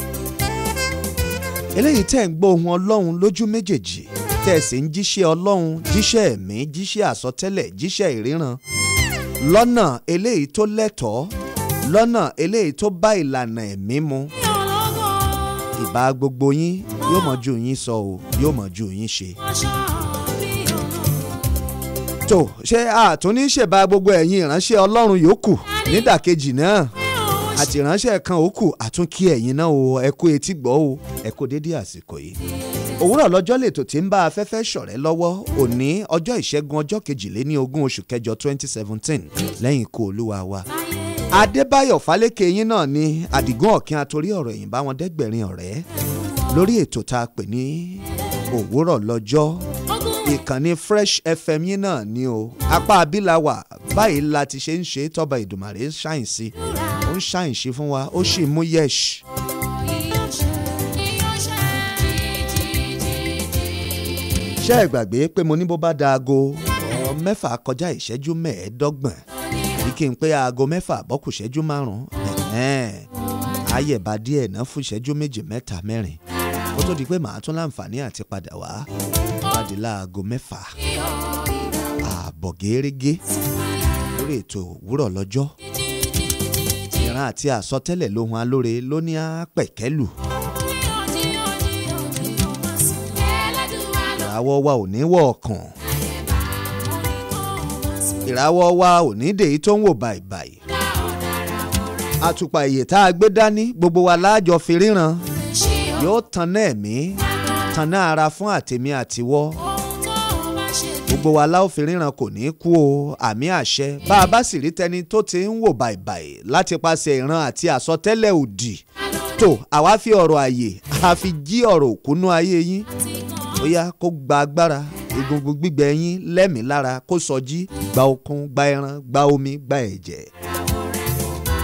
eléyìí tẹ́ ń gbóhùn ọlọ́run lójú méjèèjì tẹ́ ẹ̀ sì ń jíṣẹ́ ọlọ́run jíṣẹ́ ẹ̀mí jíṣẹ́ àsọtẹ́lẹ̀ jíṣẹ́ ìríran lọ́nà eléyìí tó lẹ́tọ̀ọ́ lọ́nà eléyìí tó bá ìlànà ẹ̀mí mu ìbá gbogbo yín yóò mọ̀ ju yín sọ o yóò mọ̀ ju yín ṣe. tó ṣé àtúní ṣèbá gbogbo ẹ̀yin ìránṣẹ́ ọlọ́run yòókù nídàkejì náà àti ìránṣẹ́ kan òkù àtúnkí ẹ̀yin náà o ẹ kú etí gbọ́ o ẹ kú dédé àsìkò yìí òwúrọ̀ lọ́jọ́ lètò tí ń bá afẹ́fẹ́ ṣọ̀rẹ́ lọ́wọ́ òní ọjọ́ ìṣẹ́gun ọjọ́ kejìléní ogún oṣù kẹjọ twenty seventeen lẹ́yìn ikú olúwa wa. adébáyọ̀ fálékè yín náà ni àdìgún ọ̀kín atorí ọ̀rọ̀ ẹ̀yìn bá wọn dẹ́gbẹ̀rin ọ̀rẹ́ lórí ètò tá a pè ní òwúrọ̀ lọ́jọ́ ìkànnì fresh fm yín náà ni o apá abilawa báyìí la ti ṣe ń ṣe tọ́ba ìdùmàrè ń ṣàyìn sí ó ń ṣàyìn sí fún wa ó sì mú yẹ́ṣ. ṣé ẹ gbàgbé pé mo ní bó bá da aago ọ mẹ́fà kọjá ìṣẹ́jú mẹ́ẹ̀ẹ́dọ́gbọ̀n èyí kí n pé aago mẹ́fà bọ́kù ìṣẹ́jú márùn-ún ayẹ̀bá díẹ̀ náà fún ìṣẹ́jú méjì mẹ́ta mẹ́rin kó tó di pé màá tún láǹfààní àti padà wá pàdé láago mẹ́fà ààbọ̀ gẹ́rẹ́gẹ́ lórí ètò òwúrọ̀ lọ́jọ́ ìran àti àsọtẹ́lẹ̀ lóhun alóore ló ní àpẹ̀kẹ́lù. ìràwọ̀ wa ò ní wọ̀ ọ̀kàn ìràwọ̀ wa ò ní dèyí tó ń wò bàìbàì àtùpà ìyè tá a gbé dání gbogbo wa láàjọ fi ríran yóò tanná ẹ̀mí tanná ara fún àtèmi àtiwọ́ gbogbo wa láò fi ríran kò ní kú o àmì àṣẹ bá a bá sì rí tẹni tó ti ń wò bàìbàì láti paṣẹ ìran àti àsọtẹ́lẹ̀ òdì tó àwa fi ọ̀rọ̀ àyè a fi jí ọ̀rọ̀ òkúnú ayé yín bóyá kó gba agbára egungun gbígbẹ yín lẹ́mìí lára kó sọjí gba okun gba ẹran gba omi gba ẹ̀jẹ̀.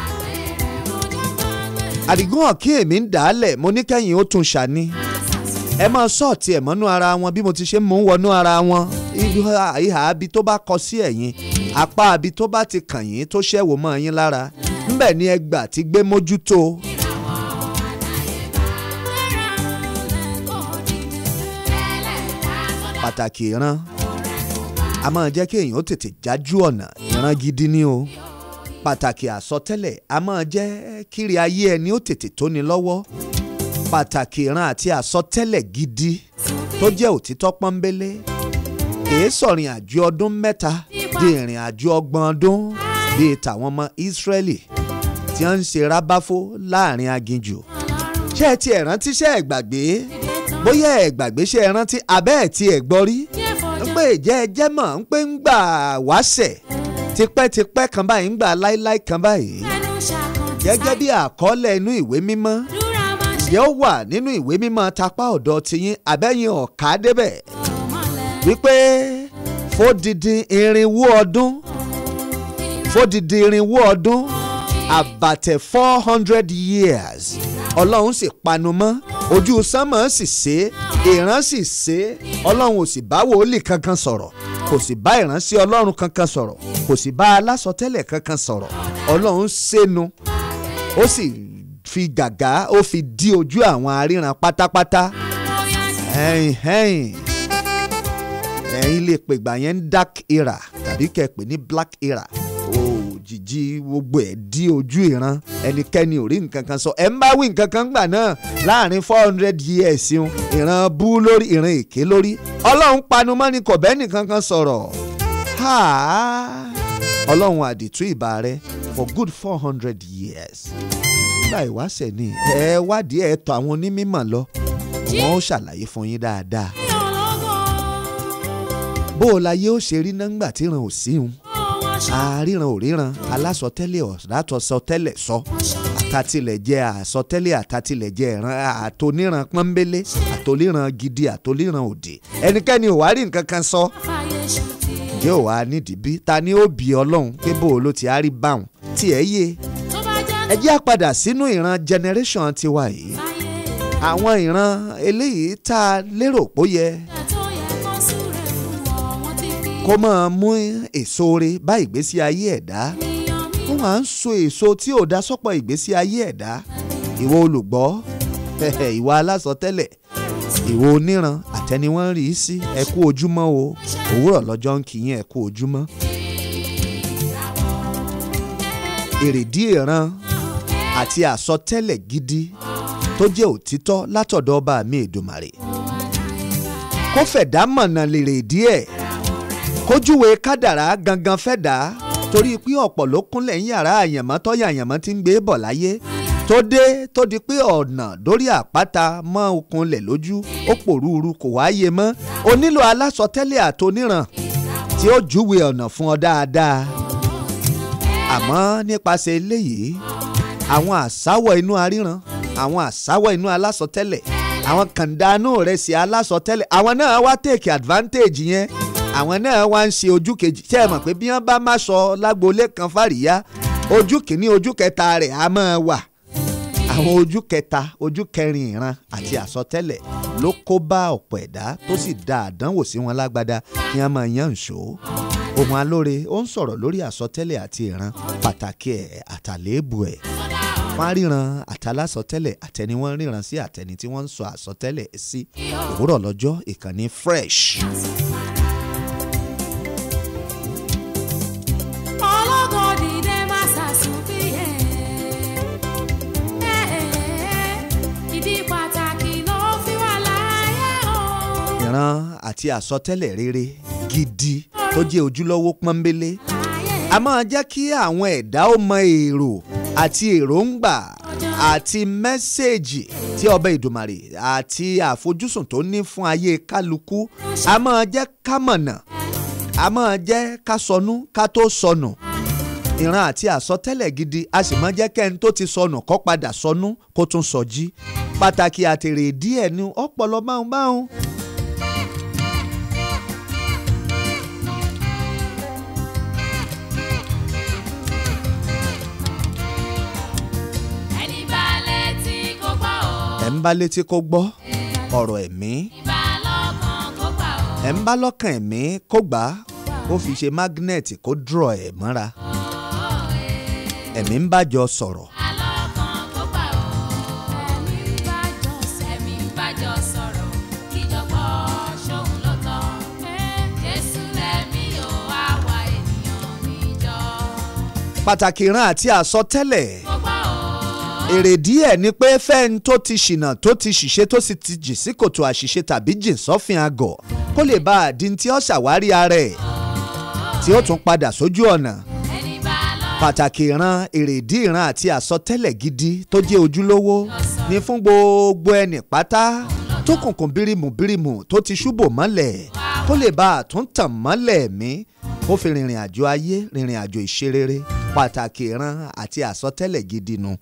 àdìgún ọ̀kí èmi ń dàálẹ̀ mo ní kẹ́yìn ó tún ṣàní ẹ máa sọ́ọ̀tì ẹ̀ mọ́nú ara wọn bí mo ti ṣe mú wọnú ara wọn ìhà ìhà abi tó bá kọ sí ẹ̀yìn apá abi tó bá ti kàn yín tó ṣẹ̀wò mọ́ yín lára ńbẹ̀ ni ẹgbà ti gbé mójútó pàtàkì ìran a máa jẹ́ kí èèyàn ó tètè jájú ọ̀nà ìran gidi ni o pàtàkì àsọtẹ́lẹ̀ a máa jẹ́ kíri ayé ẹni ó tètè tóni lọ́wọ́ pàtàkì ìran àti àsọtẹ́lẹ̀ gidi tó jẹ́ òtítọ́ pọ́nbélé kìí sọ̀rìn àjò ọdún mẹ́ta di ìrìn àjò ọgbọ̀n ọdún bíi tàwọn ọmọ Ísírẹ́lì tí wọ́n ń ṣe rábáfó láàrin aginjù ṣé ẹ ti ẹ̀ rántí ṣé ẹ gbàgbé bóyá ẹ gbàgbé ṣé ẹ rántí abẹ́ ẹ̀ ti ẹ̀ gbọ́ rí ń pè jẹ́ ẹ jẹ́ mọ̀ ń pè ń gbà wáṣẹ̀ tipẹ́tipẹ́ kan báyìí ń gbà láíláí kan báyìí gẹ́gẹ́ bí àkọọ́lẹ̀ inú ìwé mímọ́ yóò wà nínú ìwé mímọ́ tapá ọ̀dọ̀ tiyín abẹ́yìn ọ̀ká débẹ̀ wípé fódìdí irinwó ọdún fódìdí irinwó ọdún àbàtẹ̀ four hundred years ọlọ́run sì panu mọ́ ojú sánmọ̀ sì ṣe ìran sì ṣe ọlọ́run ò sì bá wòlíì kankan sọ̀rọ̀ kò sì bá ìránṣẹ́ ọlọ́run kankan sọ̀rọ̀ kò sì bá alásọtẹ́lẹ̀ kankan sọ̀rọ̀ ọlọ́run ṣẹ́nu ó sì fi gàgá ó fi dí ojú àwọn aríran pátápátá ẹ̀yìn ẹ̀yìn ẹ̀yin lè pè gbà yẹn ní dark era tàbí kẹ́ ẹ pè ní black era òjijì gbogbo ẹ̀ dí ojú ìran ẹnikẹ́ni ò rí nǹkan kan sọ ẹ̀ ń bá wí nǹkan kan gbà náà láàrin four hundred years yun ìran bú lórí ìran èké lórí ọlọ́run panumọ́ ni kò bẹ́ẹ̀ nìkan kan sọ̀rọ̀ ọlọ́run àdìtú ìbà rẹ for good four hundred years nígbà ìwáṣẹ̀ ni ẹ wádìí ẹ tọ̀ àwọn onímọ̀ lọ wọn ó ṣàlàyé fún yín dáadáa bó o láyé ó ṣe rí nọ́ngbà tí ìran ò sí un àríran ò ríran alásọtẹ́lẹ̀ ọ̀dàtọ̀sọtẹ́lẹ̀ sọ àtàtìlẹ̀ jẹ́ àsọtẹ́lẹ̀ àtàtìlẹ̀ jẹ́ ìran àtòníran pọ́nbélé àtòníran gidi àtòníran òdì ẹnikẹ́ni ò wá rí nǹkan kan sọ yóò wá nídìí bí ta ni ó bí ọlọ́run pé bó o ló ti á rí báwọn tí ẹ yé ẹ jẹ́ àpadà sínú ìran generation tiwa yìí àwọn ìran eléyìí tá a lérò pó yẹ kó máa mú èso re bá ìgbésí ayé ẹ̀dá ó máa ń so èso tí ò dá sọ́pọ̀ ìgbésí ayé ẹ̀dá ìwọ olùgbọ́ ìwọ alásọtẹ́lẹ̀ ìwọ oníran àtẹni wọ́n rí sí ẹ kú ojúmọ́ o òwúrọ̀ lọ́jọ́ ń kí yín ẹ kú ojúmọ́. èrèdí ìran àti àsọtẹ́lẹ̀ gidi tó jẹ́ òtítọ́ látọ̀dọ̀ ọba mi Èdùmàrè kó fẹ̀dá mọ̀nà lèrè díẹ̀ kójúwe kádàrá gangan fẹ́ dà á torí pé ọ̀pọ̀ ló kúnlẹ̀ ń yàrá àyànmọ́ tọ́yà àyànmọ́ ti ń gbé bọ̀ láyé tó dé tó di pé ọ̀nà dórí àpáta mọ́ okunlẹ̀ lójú ó pòrúurú kò wáyé mọ́ o nílò alásọtẹ́lẹ̀ àtoníran tí ó júwe ọ̀nà fún ọ dáadáa àmọ́ nípasẹ̀ eléyìí àwọn àsáwọ̀ inú aríran àwọn àsáwọ̀ inú alásọtẹ́lẹ̀ àwọn kàndánù rẹ̀ sí alásọtẹ́lẹ̀ àwọn náà wá take advantage yẹn àwọn náà wá ń ṣe ojú kejì tẹ́ ẹ mọ̀ pé bí wọ́n bá má sọ lágboolé kan fàríyá ojú kìíní ojú kẹta rẹ̀ á máa wà àwọn ojú kẹta ojú kẹrin ìran àti àsọtẹ́lẹ̀ ló kó bá ọ̀pọ̀ ẹ̀dá tó sì da àdánwò sí wọn lágbádá kí wọ́n máa yán ìṣó ohun alóore ó ń sọ̀rọ̀ lórí àsọtẹ́lẹ̀ àti ìran pàtàkì ẹ̀ àtàléébù ẹ̀ wọ́n á ríran àtàlásọtẹ́lẹ̀ àtẹni wọ́n ríran sí àtẹni tí wọ́n ń sọ àsọtẹ́lẹ̀ sí òwúrọ̀ lọ́jọ́ ìkànnì fresh. ìran àti àsọtẹ́lẹ̀ rere gidi tó jẹ́ ojúlówó pọ́nbélé a máa jẹ́ kí àwọn ẹ̀dá ó mọ èrò àti èròǹgbà àti mẹ́sẹ̀gì tí ọba ìdùmarè àti àfojúsùn tó ní fún ayé kálukú a máa jẹ́ ká mọ̀nà a máa jẹ́ ká sọnù ká tó sọnù ìran àti àsọtẹ́lẹ̀ gidi a sì máa jẹ́ kẹ́ni tó ti sọnù kó padà sọnù kó tún sọjí pàtàkì àtèrè díẹ̀ ni ọpọlọ báhùn báhùn. ẹ̀ ń bá létí kó gbọ́ ọ̀rọ̀ ẹ̀mí ẹ̀ ń bá lọ́kàn ẹ̀mí kó gbà á ó fi ṣe magnet kó draw ẹ̀ mọ́ra ẹ̀mí ń bájọ sọ̀rọ̀ pàtàkì ìran àti àsọtẹ́lẹ̀ èrèdí ẹ̀ ni pé fẹ́ni tó ti ṣìnà tó ti ṣìṣe tó sì ti jì sí kòtò àṣìṣe tàbí jìn sọ́fìn àgọ̀ kó lè bá àdín tí ó ṣàwárí ara ẹ̀ tí ó tún padà sójú ọ̀nà pàtàkì ìran èrèdí ìran àti àsọtẹ́lẹ̀ gidi tó jẹ́ ojúlówó ni fún gbogbo ẹnì pátá tó kùnkùn bírímù bírímù tó ti ṣúbò mọ́lẹ̀ kó lè bá àtúntàn mọ́lẹ̀ mí kó fi rìnrìn àjò ayé rìnrìn àjò ìṣerere pàtàkì ìran àti àsọtẹ́lẹ̀ gidi nu.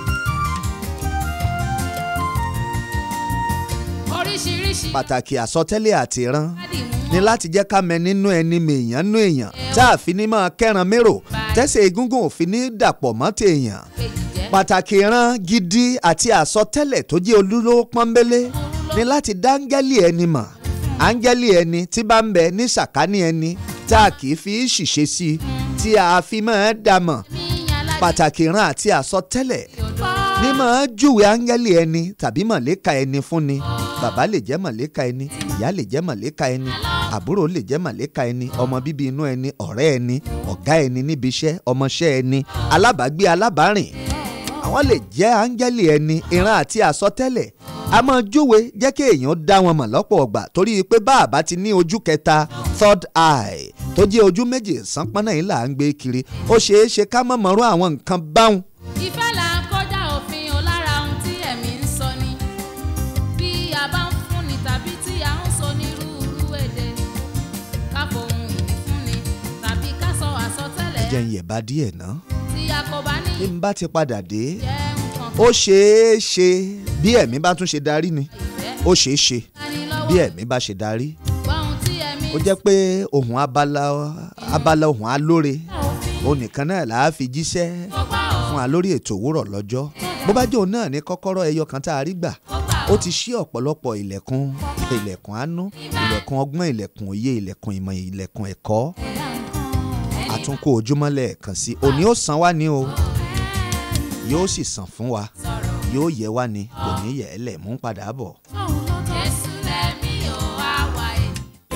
oríṣiríṣi pàtàkì àsọtẹ́lẹ̀ àti ìran ni láti jẹ́ ká mẹ nínú ẹni mèèyàn nú èèyàn tá a fi ní máa kẹ́ran mérò tẹ́sẹ̀ egungun ò fi ní dàpọ̀ mọ́ tèèyàn pàtàkì ìran gidi àti àsọtẹ́lẹ̀ tó jẹ́ olúlówó pọ́nbélé ni láti dá áńgẹ́lì ẹni mọ̀ áńgẹ́lì ẹni tí bá ń bẹ ní sàkání ẹni tá a kì í fi ṣìṣe sí i tí a fi máa dá mọ̀ pàtàkì ìran àti àsọtẹ́lẹ̀ ní máa júwe áńgẹ́lì ẹni tàbí mọ̀lẹ́ka ẹni fúnni bàbá lè jẹ́ mọ̀lẹ́ka ẹni ìyá lè jẹ́ mọ̀lẹ́ka ẹni àbúrò lè jẹ́ mọ̀lẹ́ka ẹni ọmọ bíbí inú ẹni ọ̀rẹ́ ẹni ọ̀gá ẹni níbi iṣẹ́ ọmọọṣẹ́ ẹni alábàágbé alábàárìn àwọn lè jẹ́ áńgẹ́lì ẹni ìran àti àsọtẹ́lẹ̀ a máa júwe jẹ́ kí èèyàn dá wọn mọ̀ lọ́pọ̀ ọgbà torí pé bá àbá ti ní ojú kẹta third eye tó jẹ́ ojú méjì sánpọ́nà yìí là ń gbé kiri ó ṣeé ṣe ká mọ̀ mọ́rú àwọn nǹkan báwọn ìfẹ́ là ń kọjá òfin o lára ohun tí ẹ̀mí ń sọ ni bí a bá ń fúnni tàbí tí a ń sọ nírúurú èdè ni ká fohùn ìní fúnni tàbí ká sọ àsọtẹ́lẹ̀ jẹ́ ń yẹ̀bá díẹ̀ ná. tí a kò bá ní bí n bá ti padà dé jẹ́ nǹkan ó ṣeé ṣe bí ẹ̀mí bá tún ṣe darí ni ó ṣeé ṣe bí ẹ̀mí bá ṣe darí ohun tí ẹ̀mí ó jẹ́ pé ohun abala abala ohun alóore onìkan náà là á fi jíṣẹ́ fún wa lórí ètò òwúrọ̀ lọ́jọ́ bó bá jẹ́ òun náà ní kọ́kọ́rọ́ ẹyọ kan tá a rí gbà ó ti ṣí ọ̀pọ̀lọpọ̀ ilẹ̀kùn ilẹ̀kùn àánú ilẹ̀kùn ọgbọ́n ilẹ̀kùn òye ilẹ̀kùn ìmọ̀ ilẹ̀kùn ẹ̀kọ́ àtúnkò ojúmọ́ lẹ́ẹ̀kan sí òní ó san wá ní o yóò sì san fún wa yóò yẹ wá ní kò ní yẹ ẹ́ lẹ̀ mú padà bọ̀. Jésù lẹ́mí o wá wáyé.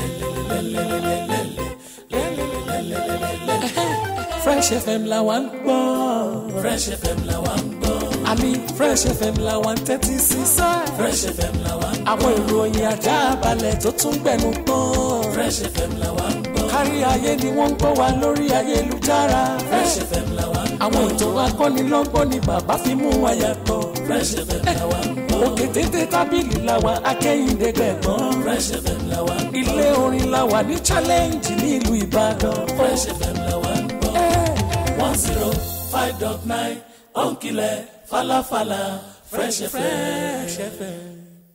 Fresh FM la wa ń gbọ́. Fresh FM la wa ń gbọ́. àmì Fresh FM la wa ń tẹ́tí sí sá. Fresh FM la wa ń gbọ́. àwọn ìròyìn ajá balẹ̀ tó tún gbẹnu gbọ́n. Fresh FM la wa ń gbọ́. kárí ayé ni wọ́n ń gbọ́ wa lórí ayélujára. Fresh FM la wa ń gbọ́. àwọn ètò akọ́nilọ́gbọ́n ni bàbá fi mú wa yàtọ̀. Fresh FM la wa ń gbọ́. òkè téńté tábìlì la wa akẹ́yìndé gbẹ̀gbọ́n. Fresh FM la wa ń gbọ́. ilé orin la wa ní challenge ní ìlú Ìbàdàn. Fresh FM la wa ń gbọ́. one zero five dot nine ònkìlẹ̀ falafala Fresh FM.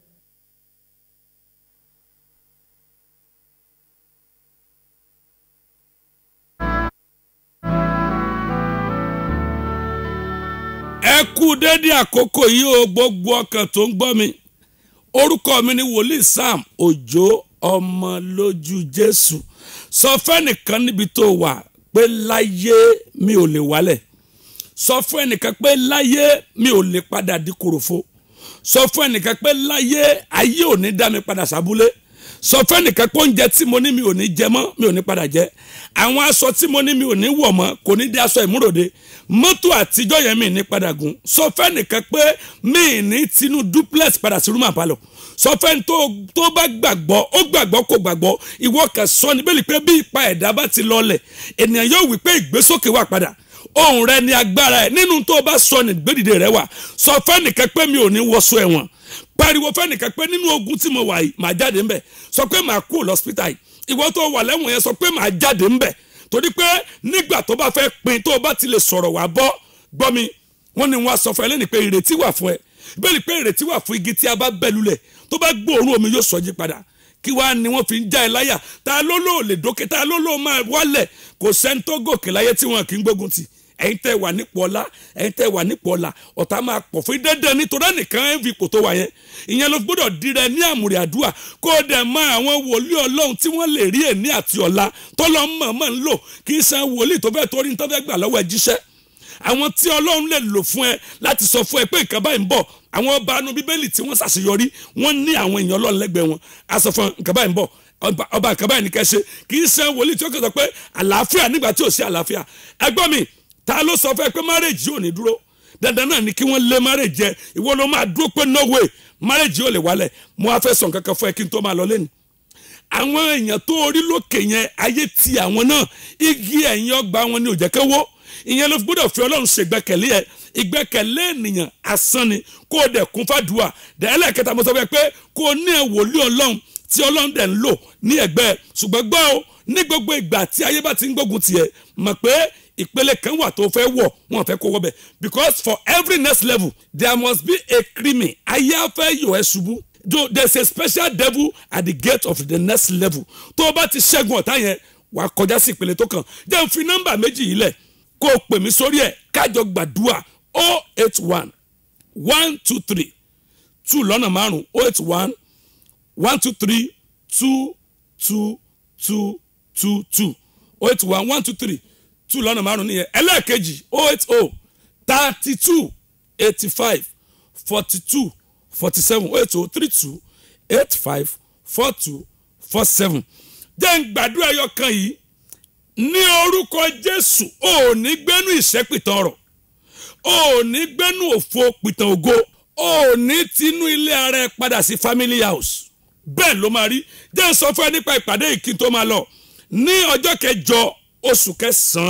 ẹ kú dédé àkókò yìí o gbogbo ọkàn tó ń gbọ́ mi orúkọ mi ni wòlíì sam òjò ọmọ lójú jésù sọ fẹ́nìkan níbi tó wà pé láyé mi ò lè wálẹ̀ sọ fún ẹnìkan pé láyé mi ò lè padà di kòròfo sọ fún ẹnìkan pé láyé ayé ò ní dá mi padà sábúlé sọ fún ẹnìkan pé oúnjẹ tí mo ní mi ò ní jẹ mọ́ mi ò ní padà jẹ àwọn aṣọ tí mo ní mi ò ní wọ̀ mọ́ kò ní di aṣọ ìmúròde mọ́tò àtijọ́ yẹn mi ní padà gùn sọ fẹ́ nìkan pé mi ní tinú duplex padà sí rúmà palọ̀ sọ fẹ́ tó tó bá gbàgbọ́ ó gbàgbọ́ kò gbàgbọ́ ìwọ kan sọ ní bẹ́ẹ̀ ni pé bí ipa ẹ̀dá bá ti lọlẹ̀ ènìyàn yóò wí pé ìgbésókè wà padà ohun rẹ ni agbára ẹ nínú tó o bá sọ ní gbèdìde rẹ wà sọ fẹ́ nìkan pé mi ò ní wọṣọ ẹ̀wọ̀n pariwo fẹ́ nìkan pé nínú ogun tí mo wà yìí màá jáde ńbẹ̀ sọ pé màá kú lọ́sítà yìí ìwọ tó wà lẹ́wọ̀n yẹn sọ pé màá jáde ńbẹ̀ torí pé nígbà tó bá fẹ́ pin tó o bá ti lè sọ̀rọ̀ wá bọ́ gbọ́ mi wọ́n ní wọ́n á sọ fún ẹ lẹ́nu pé ìrètí wà fún ẹ bẹ́ẹ̀ pé ìrètí wà fún igi tí a bá bẹ́ lulẹ̀ tó bá gbóòórùn omi yóò sọ jí padà kí wàá ni wọ́n fi ń já ẹ láyà ta ló lò lè dókè ta ló lò máa wálẹ̀ kò sẹ́ni tó gòkè láyé tí wọn kì í gbógun tì ẹ̀yin tẹ́ wà nípò ọlá ẹ̀yin tẹ́ wà nípò ọlá ọ̀tá máa pọ̀ fún dandan nítorí ẹnìkan ẹ̀ ń fi ipò tó wà yẹn ìyẹn ló gbọ́dọ̀ dirẹ ní àmùrè àdúrà kó o dẹ̀ mọ àwọn wòlíì ọlọ́run tí wọ́n lè rí èní àti ọ̀la tọ́lọ́ mọ̀ọ́mọ̀ ń lò kì í san wòlíì tó fẹ́ torí ní tó fẹ́ gbà lọ́wọ́ ẹ jíṣẹ́ àwọn tí ọlọ́run lè lò fún ẹ láti sọ fún ẹ pé nǹkan báyìí ń bọ̀ àwọn ọba anú bíbélì tí wọ́n ṣàṣeyọrí wọ́n ní àwọn èèyàn ọlọ́run lẹ́gbẹ̀ẹ́ wọn a sọ fún nǹkan báyìí ń bọ̀ ọba ọba nǹkan báyìí ní kẹ́ ṣe kì í ṣe wòlíì tí ó kẹ́ sọ pé àlàáfíà nígbà tí ò sí àlàáfíà ẹgbọ́n mi ta ló sọ fún ẹ pé márèjì ò ní dúró dandan náà ni kí wọ́n lé márèjì jẹ ìwọ ló máa dúró pé no way márèjì ò lè wálẹ̀ mo wá fẹ́ sọ nǹkan kan fún ẹ kí n tó máa lọ lẹ́nu àwọn èèyàn tó orí lókè yẹn ayé ti àwọn náà igi ẹ̀yìn ọgbà wọn ni ò jẹ́ kẹ́wọ́ ìyẹn ló fi gbọ́dọ̀ fi ọlọ́run ṣe ìgbẹ́kẹ̀lé ẹ̀ ìgbẹ́kẹ̀lé ènìyàn asán ni kó o dẹ̀ kún fàdúrà dẹ́lẹ̀ kẹta mo sọ fẹ́ pé kó o ní ẹ̀ wòlíì ọlọ́run tí ọlọ́run dẹ̀ ń lò ní ẹ̀gbẹ́ ẹ̀ ṣùgbọ́n gbọ́ o ní gbogbo ìgbà tí ayé bá ti ń gbógun tiẹ̀ mọ̀ pé ìpele kan wà tó fẹ́ wọ̀ wọn fẹ́ kó wọ́bẹ̀ because for every next level there must be a crimin ayé afẹ́ yọ̀ ẹ́ ṣubú though there is a special devil at the gate of the next level tó o bá ti ṣẹ́gun ọ̀tá yẹn wà á kọjá sí ìpele tó kàn jẹ́ n fi nọ́mbà méjì yìí lẹ̀ kó o pè mí sórí ẹ̀ kájọ gbàdúrà o eight one one two three two lọ́nà márùn o eight one one two three two two two two two o eight one one two three two lọ́nà márùn nìyẹn ẹlẹ́ẹ̀kejì o eight o thirty two eighty five forty two forty seven o eight o three two eight five four two four seven jẹ́ ń gbàdúrà ẹyọ kan yìí ní orúkọ jésù ò ní gbẹ́nu ìṣẹ́pìtàn ọ̀rọ̀ ò ní gbẹ́nu òfo pìtàn ògo ò ní tinú ilé ara ẹ padà sí family house bẹ́ẹ̀ ló máa rí jẹ́ ń sọ fún ẹ nípa ìpàdé yìí kí n tó máa lọ ní ọjọ́ kẹjọ oṣù kẹsàn-án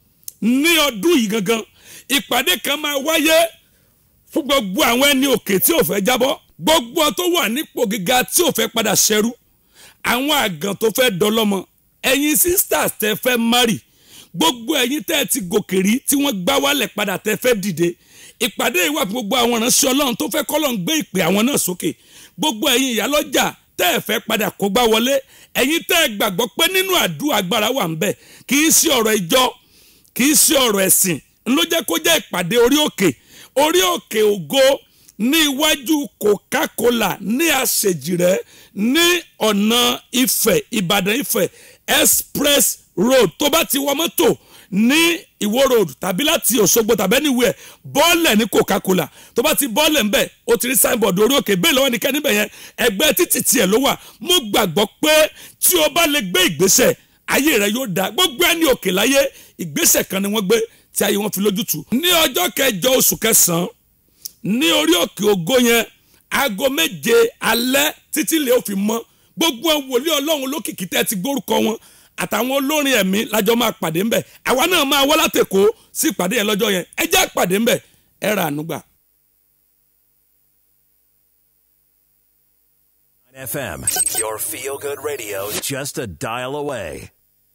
ní ọdún yìí gangan ìpàdé kan máa wáyé fún gbogbo àwọn ẹni òkè tí ò fẹ́ jábọ́ gbogbo tó wà nípò gíga tí ò fẹ́ padà ṣẹrú àwọn àgàn tó fẹ́ dọlọ́mọ ẹ̀yin sisters tẹ́ fẹ́ marry gbogbo ẹ̀yin tẹ́ ẹ ti gòkè rí tí wọ́n gbá wálẹ̀ padà tẹ́ fẹ́ dìde ìpàdé yìí wà fún gbogbo àwọn ìránṣẹ́ ọlọ́run tó fẹ́ kọ́lọ́n gbé ìpè àwọn náà sókè gbogbo ẹ̀yin ìyálọ́jà tẹ́ ẹ fẹ́ padà kó gbá wọlé ẹ̀yin tẹ́ ẹ gbàgbọ́ pé nínú àdúrà agbára wà ń bẹ̀ kì í sí ọ̀rọ̀ ìjọ kì í sí ọ̀rọ̀ ẹ̀sìn ló jẹ́ kó jẹ́ ìpàdé orí òkè orí òkè ògo ní iwájú coca-cola ní àṣejìrẹ́ ní ọ̀nà ifẹ̀ ìbàdàn ifẹ̀ express road tó bá ti wọ mọ́tò ní ìwó road tàbí láti òṣogbo tàbí anywhere bọ́ọ̀lẹ̀ ní coca-cola tó bá ti bọ́ọ̀lẹ̀ ńbẹ̀ ó ti rí signboard orí òkè bẹ́ẹ̀ lọ́wọ́ nìkan níbẹ̀ yẹn ẹgbẹ́ títì tiẹ̀ ló wà mo gbàgbọ́ pé tí o bá lè gbé ìgbésẹ̀ ayé rẹ yóò dáa gbogbo ẹni òkè láyé ìgbésẹ̀ kan ni wọ́n gbé tí ayé wọn fi lójútu. ní ọjọ́ kẹjọ oṣù kẹsàn-án ní orí òkè ògo yẹn aago méje alẹ́ títí lè ó fi mọ́ gbogbo wòlíì ọlọ́run lókìkí tẹ́ ti gbórúkọ wọn àtàwọn olórin ẹ̀mí lájọ máa pàdé ńbẹ̀ àwa náà máa wá látẹ̀kọ́ sí ìpàdé yẹn lọ́jọ́ yẹn ẹ jẹ́ àpàdé ńbẹ̀ ẹ ra ànúgbà. FM, your feel good radio, just a dial away.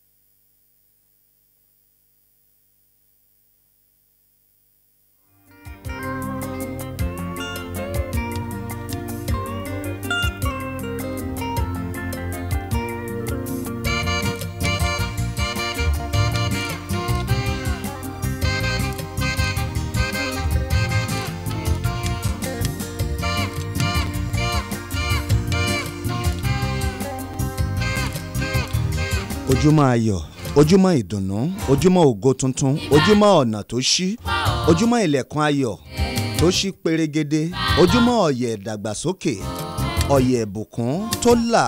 ojúmọ́ ayọ̀ ojúmọ́ ìdùnnú ojúmọ́ ògo tuntun ojúmọ́ ọ̀nà tó ṣí ojúmọ́ ilẹ̀kùn ayọ̀ tó ṣí perégedé ojúmọ́ ọ̀yẹ̀ ìdàgbàsókè ọ̀yẹ̀ ìbùkún tó là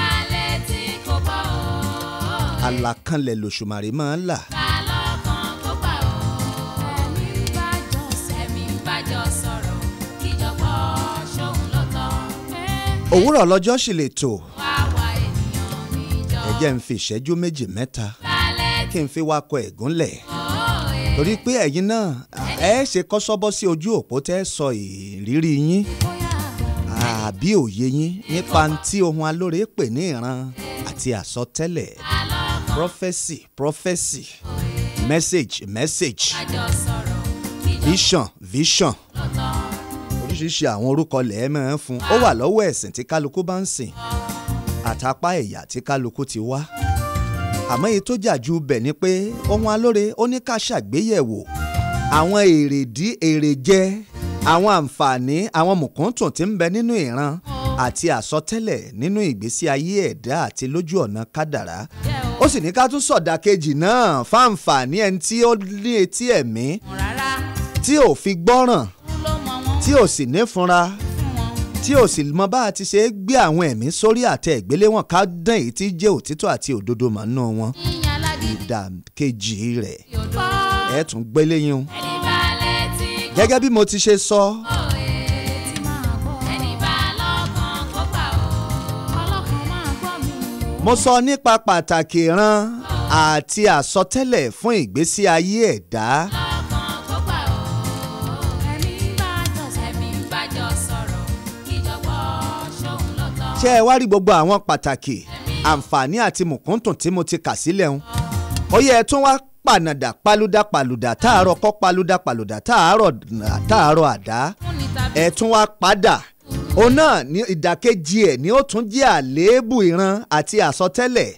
àlàkalẹ̀ lòṣùmàrè máa ń là. òwúrọ̀ lọ́jọ́ sì lè tò ẹ jẹ́ ń fi ìṣẹ́jú méjì mẹ́ta kí n fi wakọ̀ ẹ̀gúnlẹ̀ torí pé ẹ̀yin náà ẹ ṣe kọ́sọ́bọ́ sí ojú òpó tẹ́ sọ ìrírí yín àbí òye yín nípa tí ohun alóore pè ní ìran àti àsọtẹ́lẹ̀ prophesy prophesy message message vision vision oríṣiríṣi àwọn orúkọ lẹ́ẹ̀ máa ń fún ó wà lọ́wọ́ ẹ̀sìn tí kálukú bá ń sìn àtàpá ẹ̀yà tí kálukú ti wá àmọ́ èyí tó jà ju bẹ̀ ni pé ohun alóore ó ní ká ṣàgbéyẹ̀wò àwọn èrèdí èrèjẹ àwọn àǹfààní àwọn mùkúntùn tí ń bẹ nínú ìran àti àsọtẹ́lẹ̀ nínú ìgbésí ayé ẹ̀dá àti lójú ọ̀nà kádàrá ó sì ní ká tún sọ̀dà kejì náà fáǹfààní ẹni tí ó ní etí ẹ̀mí tí ò fi gbọ́ràn tí ò sì ní fúnra tí ò sì mọ bá a ti ṣe é gbé àwọn ẹ̀mí sórí àtẹ ìgbéléwọ̀n ká dán èyí tí jẹ́ òtítọ́ àti òdodo mọ̀ nínú wọn ìdá kejì rẹ̀ ẹ̀ tún gbélé yín o gẹ́gẹ́ bí mo ti ṣe sọ mo sọ nípa pàtàkì ìran àti àsọtẹ́lẹ̀ fún ìgbésí ayé ẹ̀dá. ṣé ẹ wá rí gbogbo àwọn pàtàkì àǹfààní àti mùkúntùn tí mo ti kà sílẹ̀ ń. ó yẹ ẹ tún wá pànàdà palúdà palùdà táàárọ̀ kọ́ palúdà palùdà táàárọ̀ táàárọ̀ àdá ẹ tún wá padà òun náà ní ìdàkejì ẹ̀ ni ó tún jẹ́ àléébù ìran àti àsọtẹ́lẹ̀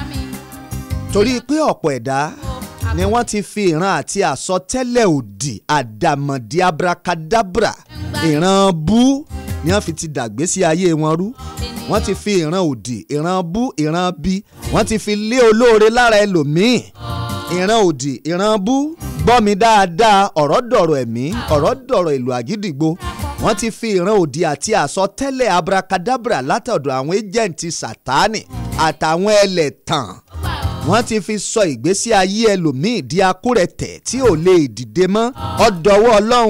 torí pé ọ̀pọ̀ ẹ̀dá ni wọ́n ti fi ìran àti àsọtẹ́lẹ̀ òdì àdàmọ̀dì abracadabra ìran bú ni wọ́n fi ti dàgbé sí ayé wọn rú wọ́n ti fi ìran òdì ìran bú ìran bí wọ́n ti fi lé olóore lára ẹlòmíì ìran òdì ìran bú gbọ́ mi dáadáa ọ̀rọ̀ dọ̀rọ̀ ẹ̀mí ọ̀rọ̀ dọ̀rọ̀ ìlú àgídìgbò wọ́n ti fi ìran òdì àti àsọtẹ́lẹ̀ abracadabra látọ̀dọ̀ àwọn ẹ́jẹ̀ǹtì sátánì àtàwọn ẹlẹ́tàn wọ́n ti fi sọ ìgbésí ayé ẹlòmíì di akúrẹ̀tẹ̀ tí ò lè dìde mọ́ ọ̀dọ̀wọ́ ọlọ́run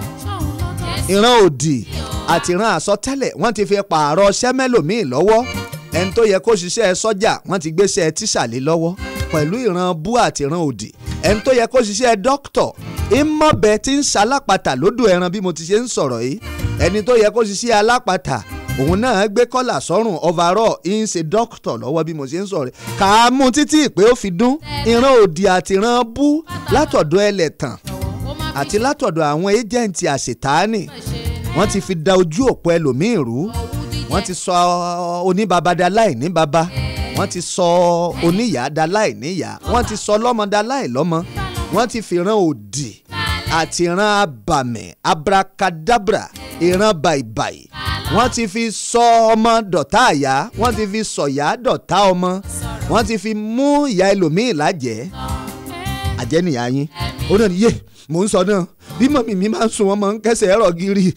ìran òdì àti ìran àsọtẹ́lẹ̀ wọ́n ti fi pààrọ̀ sẹ́mẹ́lòmíì lọ́wọ́ ẹni tó yẹ kó ṣiṣẹ́ sọ́jà wọ́n ti gbéṣẹ́ tíṣàlẹ̀ lọ́wọ́ pẹ̀lú ìran bú àti ìran òdì ẹni tó yẹ kó ṣiṣẹ́ dókítọ̀ ìmọ̀bẹ tí ń ṣalápàtà lódò ẹran bí mo ti ṣe ń sọ̀rọ̀ yìí ẹni tó yẹ kó ṣiṣẹ́ alápàtà òun náà gbé kọ́là sọ́rùn overall ń ṣe dókítọ̀ lọ́wọ́ bí mo ṣe ń sọ̀rọ̀ kà á mú títí ìpè ó fi dún ìran òdì àti ìran bú látọ̀dọ̀ ẹlẹ́tàn àti látọ̀dọ̀ àwọn ẹ́jẹ̀ǹtì àṣetáàní wọ́n ti fi da ojú òpó ẹlòmíì rú wọ́n ti sọ oníbaba da láì ní baba wọ́n ti sọ oníyà da láì níyà wọ́n ti sọ lọ́mọ da láì lọ́mọ wọ́n ti fi ìran òdì àti ìran abàmì abracadabra ìran bàìbàì wọ́n ti fi sọ ọmọ dọ̀tá àyà wọ́n ti fi sọ̀yà dọ̀tá ọmọ wọ́n ti fi mú ìyá ẹlòmíì lájẹ́ àjẹ́nìyá yín ó náà ní yé mò ń sọ náà bí mọ̀mí mi máa ń sun wọn máa ń kẹsẹ̀ ẹ̀rọ gírí.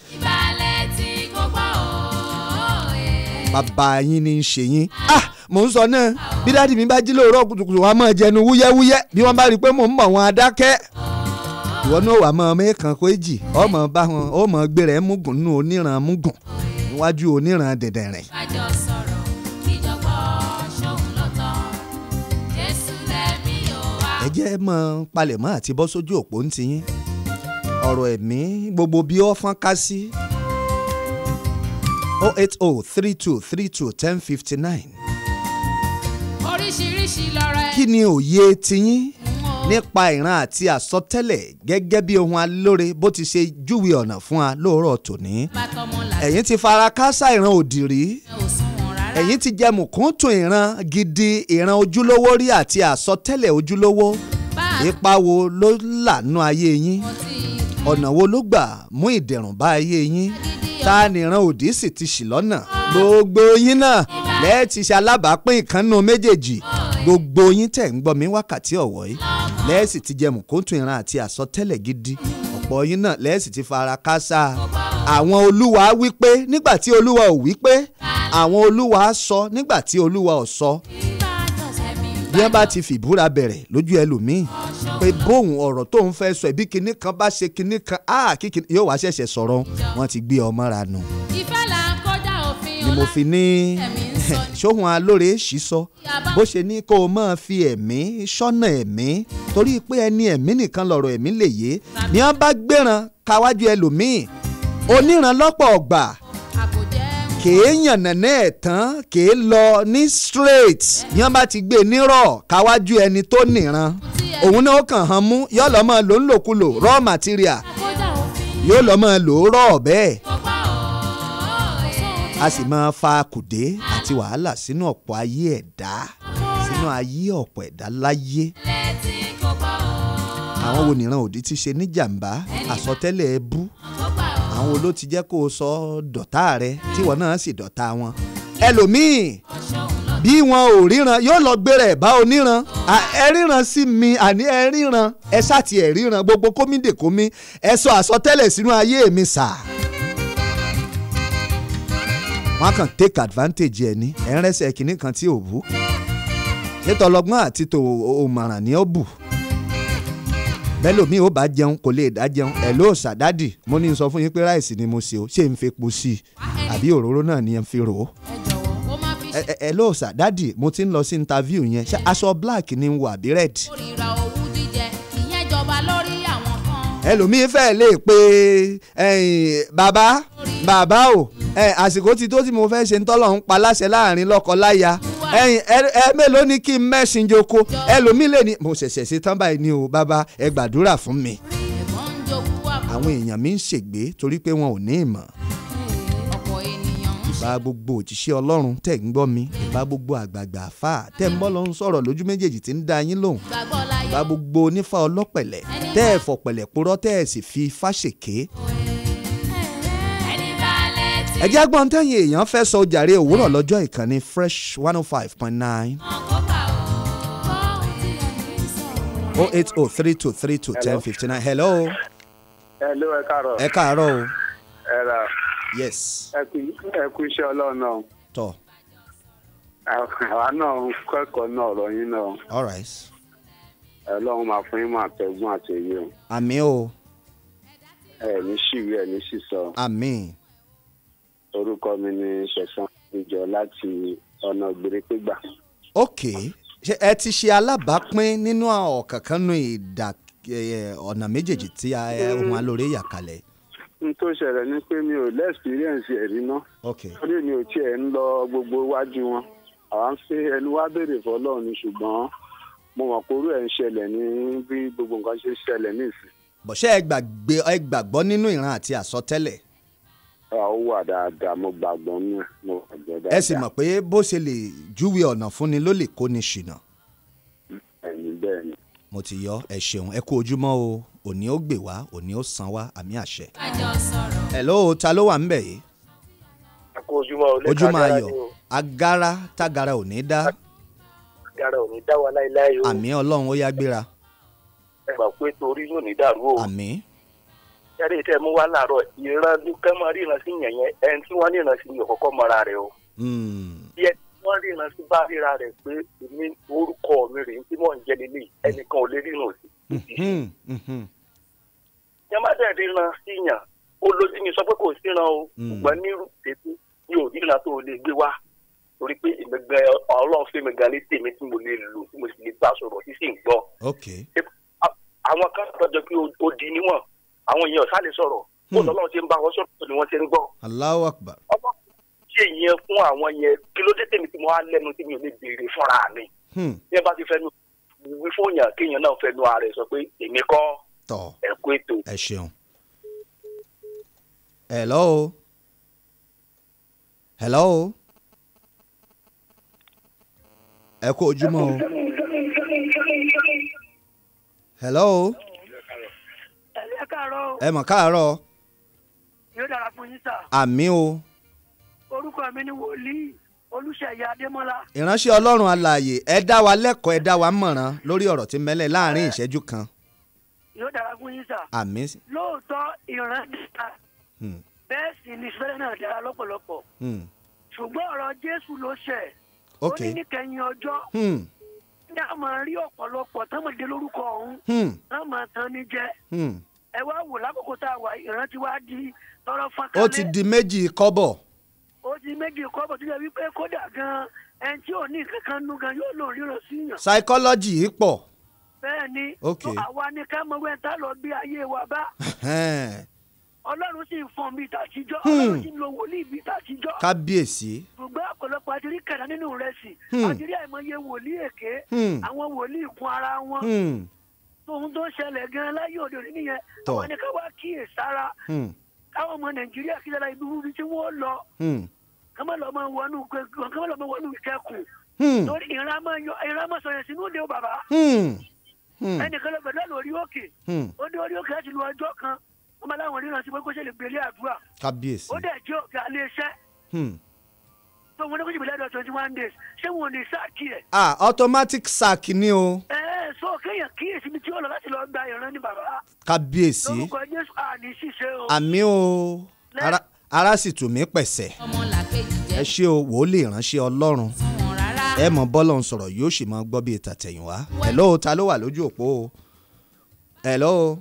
bàbá yín ní í ṣe yín ah mò ń sọ náà bí dáàdì mi bá jí lóòrọ̀ kùtùkùtù wọn máa jẹnu wúyẹ́wúyẹ́ bí wọ́n bá rí i pé mò ń mọ̀ wọn adákẹ́ ìwọ náà wà mọ́ mẹ́ẹ̀kan kó èjì ọmọ bá wọn ó mọ̀ gbé rẹ̀ múgùn nínú oníran múgùn níwájú oníran dẹ̀dẹ̀rìn. ẹ jẹ́ mọ́ palẹ̀mọ́ àti bọ́ sójú òpó ń tiyín ọ̀rọ̀ ẹ̀mí gbogbo bí ó fọ́n ká sí oh eight oh three two three two ten fifty nine oríṣiríṣi lọ́rọ̀ ẹ̀. kí ni òye tiyín nípa ìran àti àsọtẹ́lẹ̀ gẹ́gẹ́ bí ohun alóore bó ti ṣe júwe ọ̀nà fún wa lóòrọ̀ tòní. ẹ̀yin ti fara kásá ìran òdì rí ẹ̀yin ti jẹ mùkúntùn ìran gidi ìran ojúlówó rí àti àsọtẹ́lẹ̀ ojúlówó ipa wo ló lànà ayé yín ọ̀nà wo ló gbà mú ìdẹ̀rùn bá ayé yín ta ni ìran òdì sì ti ṣì lọ́nà gbogbo yín náà lẹ́ẹ̀tì ṣe alábàápín ìkànnù méjèèjì gbogbo yín tẹ̀ ń gbọ́ mi wákàtí ọ̀wọ́ yìí lẹ́ẹ̀sì ti jẹ mùkúntùn ìran àti àsọtẹ́lẹ̀ gidi ọ̀pọ̀ yín náà lẹ́ẹ̀sì ti fara kásá àwọn olúwa wípé nígbà tí olúwa ò wípé àwọn olúwa sọ nígbà tí olúwa ò sọ bí wọ́n bá ti fìbúra bẹ̀rẹ̀ lójú ẹlòmíì pé bóun ọ̀rọ̀ tó ń fẹ́ sọ ẹ̀bí kinní kan bá ṣe kinní kan áà kíkì yóò wá ṣẹ̀ṣẹ̀ sọ̀rọ̀ wọ́n ti gbé ọmọ ra nù. ìfẹ́ là ń kọjá òfin ni mo fi ní ṣóhun alóore ṣì sọ bó ṣe ní kó o máa fi ẹ̀mí ṣọ́nà ẹ̀mí torí pé ẹni ẹ̀mí nìkan lọ̀rọ̀ ẹ̀mí lè yé ni wọ́n bá gbéran káwájú ẹlòmíì oníran lọ́pọ̀ ọgbà kèé yànnàná ẹ̀ tán kèé lọ ní straight ni wọ́n bá ti gbé nírọ̀ káwájú ẹni tó nìran òun náà ó kàn án mú yóò lọ́ mọ́ ló ń lòkulò raw material yóò lọ́ mọ́ lò ó rọ̀ bẹ́ẹ̀ a sì máa fa kùdé àti wàhálà sínú ọ̀pọ̀ ayé ẹ̀dá nínú ayé ọ̀pọ̀ ẹ̀dá láyé létí kò gbọ́ o. àwọn wo nìran òdì ti ṣe níjàmbá àsọtẹ́lẹ̀ ẹbú àwọn wo ló ti jẹ́ kó o sọ dọ̀tá rẹ tíwọ náà sì dọ̀tá wọn ẹlòmíì bí wọn ò ríran yóò lọ gbéra ẹ̀ bá oníran À, ẹ ríran sí mi àní ẹ ríran ẹ ṣáàtì ẹ ríran gbogbo kómìdè kómì ẹ sọ àsọtẹ́lẹ̀ sínú ayé mi sà. wọ́n á kàn take advantage ẹ̀ ní ẹ̀ ń rẹ́sẹ̀ kínní kan tí ò bú nítorí ọlọ́gbọ́n àti tò òmàràn ni ó bù bẹ́ẹ̀ lómi ò bá jẹun kò lè dá jẹun ẹ̀ ló ṣàdádì mo ní sọ fún yín pé ráìsì ni mo ṣe o ṣé n fi epo sí i àbí òróró náà ni n fi rò ó ẹ ẹ- ẹ ló ṣàdádì mo ti ń lọ sí interview yẹn ṣé aṣọ black ni n wọ àbí red kórìíra owú jíjẹ ìyẹn jọba lórí àwọn kan. ẹlòmíín fẹ́ lè pe ẹ̀yìn, bàbá bàbá o ẹ̀, àsìkò ti tó tí mo fẹ́ ṣe ń tọ́lọ̀ ń pa láṣẹ láàrin lọ́kọ-láya ẹ̀yìn, ẹ ẹ mélòó ni kí n mẹ́sìn joko ẹlòmíín lè ní mo ṣẹ̀ṣẹ̀ ṣe tán báyìí ni o bàbá ẹ gbàdúrà fún mi. ẹ̀gbọ́n ń jogún wà àwọn èèyàn mi ń ṣègbé torí pé wọn ò ní ìmọ̀ ọ̀pọ̀ ènìyàn ń ìbá gbogbo òjíṣẹ́ ọlọ́run tẹ̀ ń gbọ́ mi ìbá gbogbo àgbààgbà àfà tẹ̀ ń bọ́ lọ ń sọ̀rọ̀ lójú méjèèjì tí ń dá yín lóhùn gbàgbọ́ láyé. ìbá gbogbo onífà ọlọ́pẹ̀lẹ̀ tẹ́ ẹ̀ fọ̀pẹ̀lẹ̀ purọ́ tẹ́ ẹ̀ sì fi fáṣèké ẹni bá létí. ẹ jẹ́ agbọ́n tẹ́yìn èèyàn fẹ́ sọ jàre òwúrọ̀ lọ́jọ́ ìkànnì fresh one oh five point nine oh eight oh three two three two ten fifty nine hello Hello, ẹ káàárọ̀. ẹ káàárọ̀ o Ẹ rà. yes Ẹ kú ẹ kú iṣẹ́ ọlọ́run náà. tọ́ Àwa náà ń kẹ́kọ̀ọ́ náà ọ̀rọ̀ yín náà. all right Ọlọ́run máa fún yín máa tẹ̀gbọ́n àtẹ̀yẹ o. àmì o Ẹ ní ṣìwé ẹ ní sísọ. àmì Orúkọ mi ni Ṣẹ̀san Ìjọ láti ọ̀nà gbèrèpégbà. ok ṣé ẹ ti ṣe alábàápín nínú ọ̀kánkán nù ìdá ẹ, ọ̀nà méjèèjì tí a- ẹ, ohun alóore yà kalẹ̀ N tó ṣẹlẹ̀ ni pé mi ò lẹ́ẹ̀sìpírẹ́ǹsì ẹ̀rí náà. ok Torí mi ò tiẹ̀ ń lọ gbogbo iwájú wọn. Àwa ń fẹ́ ẹnu wá béèrè fọlọ́run ni ṣùgbọ́n mo mọ̀ pé orú ẹ̀ ń ṣẹlẹ̀ ní bí gbogbo nǹkan ṣe ń ṣẹlẹ̀ nísìn. bọ̀ṣẹ́ ẹ gbàgbé ẹ gbàgbọ́ nínú ìran àti àsọtẹ́lẹ̀ Ó wà dáadáa mo gbàgbọ́ nù ẹ̀ mo gbàgbọ́ dáadáa. ẹ sì mọ̀ pé bó ṣe lè júwe ọ̀nà fúnni ló lè kó ni ṣìnà ẹ̀yin bẹ́ẹ̀ ni. mo ti yọ ẹ ṣeun ẹ kú ojúmọ́ o òní ó gbè wá òní ó san wá àmì àṣẹ. kájọ sọ̀rọ̀. hello ta ló wà ń bẹ̀ yìí ẹ kú ojúmọ́ o lẹ́ka ojúmọ́ agbára ayọ̀ ni o agara tágara ò ní dá agbára ò ní dá wa láéláé o àmì ọlọ́run ó yá gbéra ẹ gbà pé torí yóò ní dàrú o àmì yàrá ìtẹ́ mú wá láàárọ̀ ìran kẹ́ máa ríran sí yẹn yẹn ẹni tí wọ́n ríran sí ni òkọ́kọ́ mọ́ra rẹ̀ o bí ẹni tí wọ́n ríran sí bá ríra rẹ̀ pé èmi orúkọ mi rèé tí mò ń jẹ́ lélẹ̀ ẹnìkan ò lè ríran sí yẹn má dẹ̀ ríran sí yàn ó lójú mi sọ pé kò síran o ṣùgbọ́n nírú tètè mi ò ríran tó o lè gbé wá torí pé ìgbẹ́gbẹ́ ọlọ́run fún mi gan ní tèmi tí mo lè lò tí mo sì lè bá sọ̀rọ̀ tí sì ń gbọ́ ok àwọn kan tọjọ pé ó di níwọ̀n àwọn èèyàn sáré sọ̀rọ̀ bó lọ́lọ́run ṣe ń bá wọn sọ̀rọ̀ ni wọ́n ṣe ń gbọ́ Allahu Akbar ṣé ìyẹn fún àwọn yẹn kí ló dé tèmi tí mo wá lẹ́nu tí mi ò lè béèrè fúnra mi Hmm. bí ẹ bá ti fẹnu wí fún yàn kéèyàn náà fẹnu ara ẹ sọ pé èmi kọ́ tọ̀ ẹ̀kú ètò ẹ ṣeun hello hello ẹ kú ojúmọ́ o hello ẹ káàárọ̀ ẹ mọ̀ káàárọ̀ yóò dára fún yín sà àmì o orúkọ mi ni wòlíì olùṣeyẹ adémọlá ìránṣẹ́ ọlọ́run alààyè ẹ dá wa lẹ́kọ̀ọ́ ẹ dá wa mọ̀ràn lórí ọ̀rọ̀ tí mẹ́lẹ̀ láàrin ìṣẹ́jú kan yóò dára fún yín sà àmì lóòótọ́ ìran dára Hmm. bẹ́ẹ̀ sì ni ìfẹ́lẹ́ náà dára lọ́pọ̀lọpọ̀ Hmm. ṣùgbọ́n ọ̀rọ̀ jésù ló ṣẹ̀ Ok. ó ní níkẹyìn ọjọ́ Hmm. ní a máa rí ọ̀pọ̀lọpọ̀ tọ́mọdé lórúkọ ọ̀hún Hmm. wọ́n máa tán ní jẹ́ Hmm. ẹ wá wò lákòókò tá a wà ìran ti wá di tọrọ ó fọ́nkálẹ̀ ti di méjì kọ́bọ̀ ó ti méjì kọ́bọ̀ tó yẹ wípé kódà gan ẹni tí ò ní nǹkan kan nú gan yóò lò ríran sí yàn psychology yìí pọ̀ bẹ́ẹ̀ ni Ok. tó àwa ni ká mọ wẹ́n tá lọ gbé ayé wa bá Ẹhẹ́n. ọlọ́run sì ń fọ́n bíi tàtijọ́ Hmm. ọlọ́run sì ń lo wòlíì bíi tàtijọ́ kábíyèsí ṣùgbọ́n ọ̀pọ̀lọpọ̀ àtìrí kẹ̀dá nínú rẹ̀ sì Hmm. àtìrí àìmọye wòlíì èké Hmm. àwọn wòlíì kún ara wọn Hmm. tóun tó ń ṣẹlẹ̀ gan láyé òde òní nìyẹn Tọ́. àwọn ni ká wá kíyè sára Hmm. káwọn ọmọ nàìjíríà kí lára ibi wúbi tí wọ́n lọ Hmm. kọ́mọ́ lọ́ mọ wọnú kọ́mọ́ lọ́ mọ wọnú ìkẹ́kùn Hmm. torí ìran máa yọ ìran máa sọ̀rọ̀ sínú òde o bàbá Hmm. Hmm. ẹnìkan lọ pẹ̀lú lórí òkè Hmm. ó dé orí òkè láti lu ọjọ́ kan wọ́n máa láwọn ríran sí pé kó ṣe lè gbélé àdúrà kábíyèsí. ó dẹ̀ jẹ́ òkè alẹ́ iṣẹ́ Hmm. tó wọn ní kó ṣe gbélé àdúrà twenty one days ṣé wọn ò ní sáàkì ẹ̀ ah automatic sack ni o ẹ ẹ sọ kéèyàn kíyèsí mi tí ó lọ láti lọ gba ìran ní bàbá kábíyèsí lórúkọ jésù àní ṣiṣẹ́ o àmì o ara, ara sì tù mí pẹ̀sẹ̀ ẹ ṣé o wòlíì ìránṣẹ́ ọlọ́run ẹ mọ bọ́lọ̀ ń sọ̀rọ̀ yóò sì máa gbọ́ bí ìtàtẹ̀yìnwá hello ta ló wà lójú òpó o hello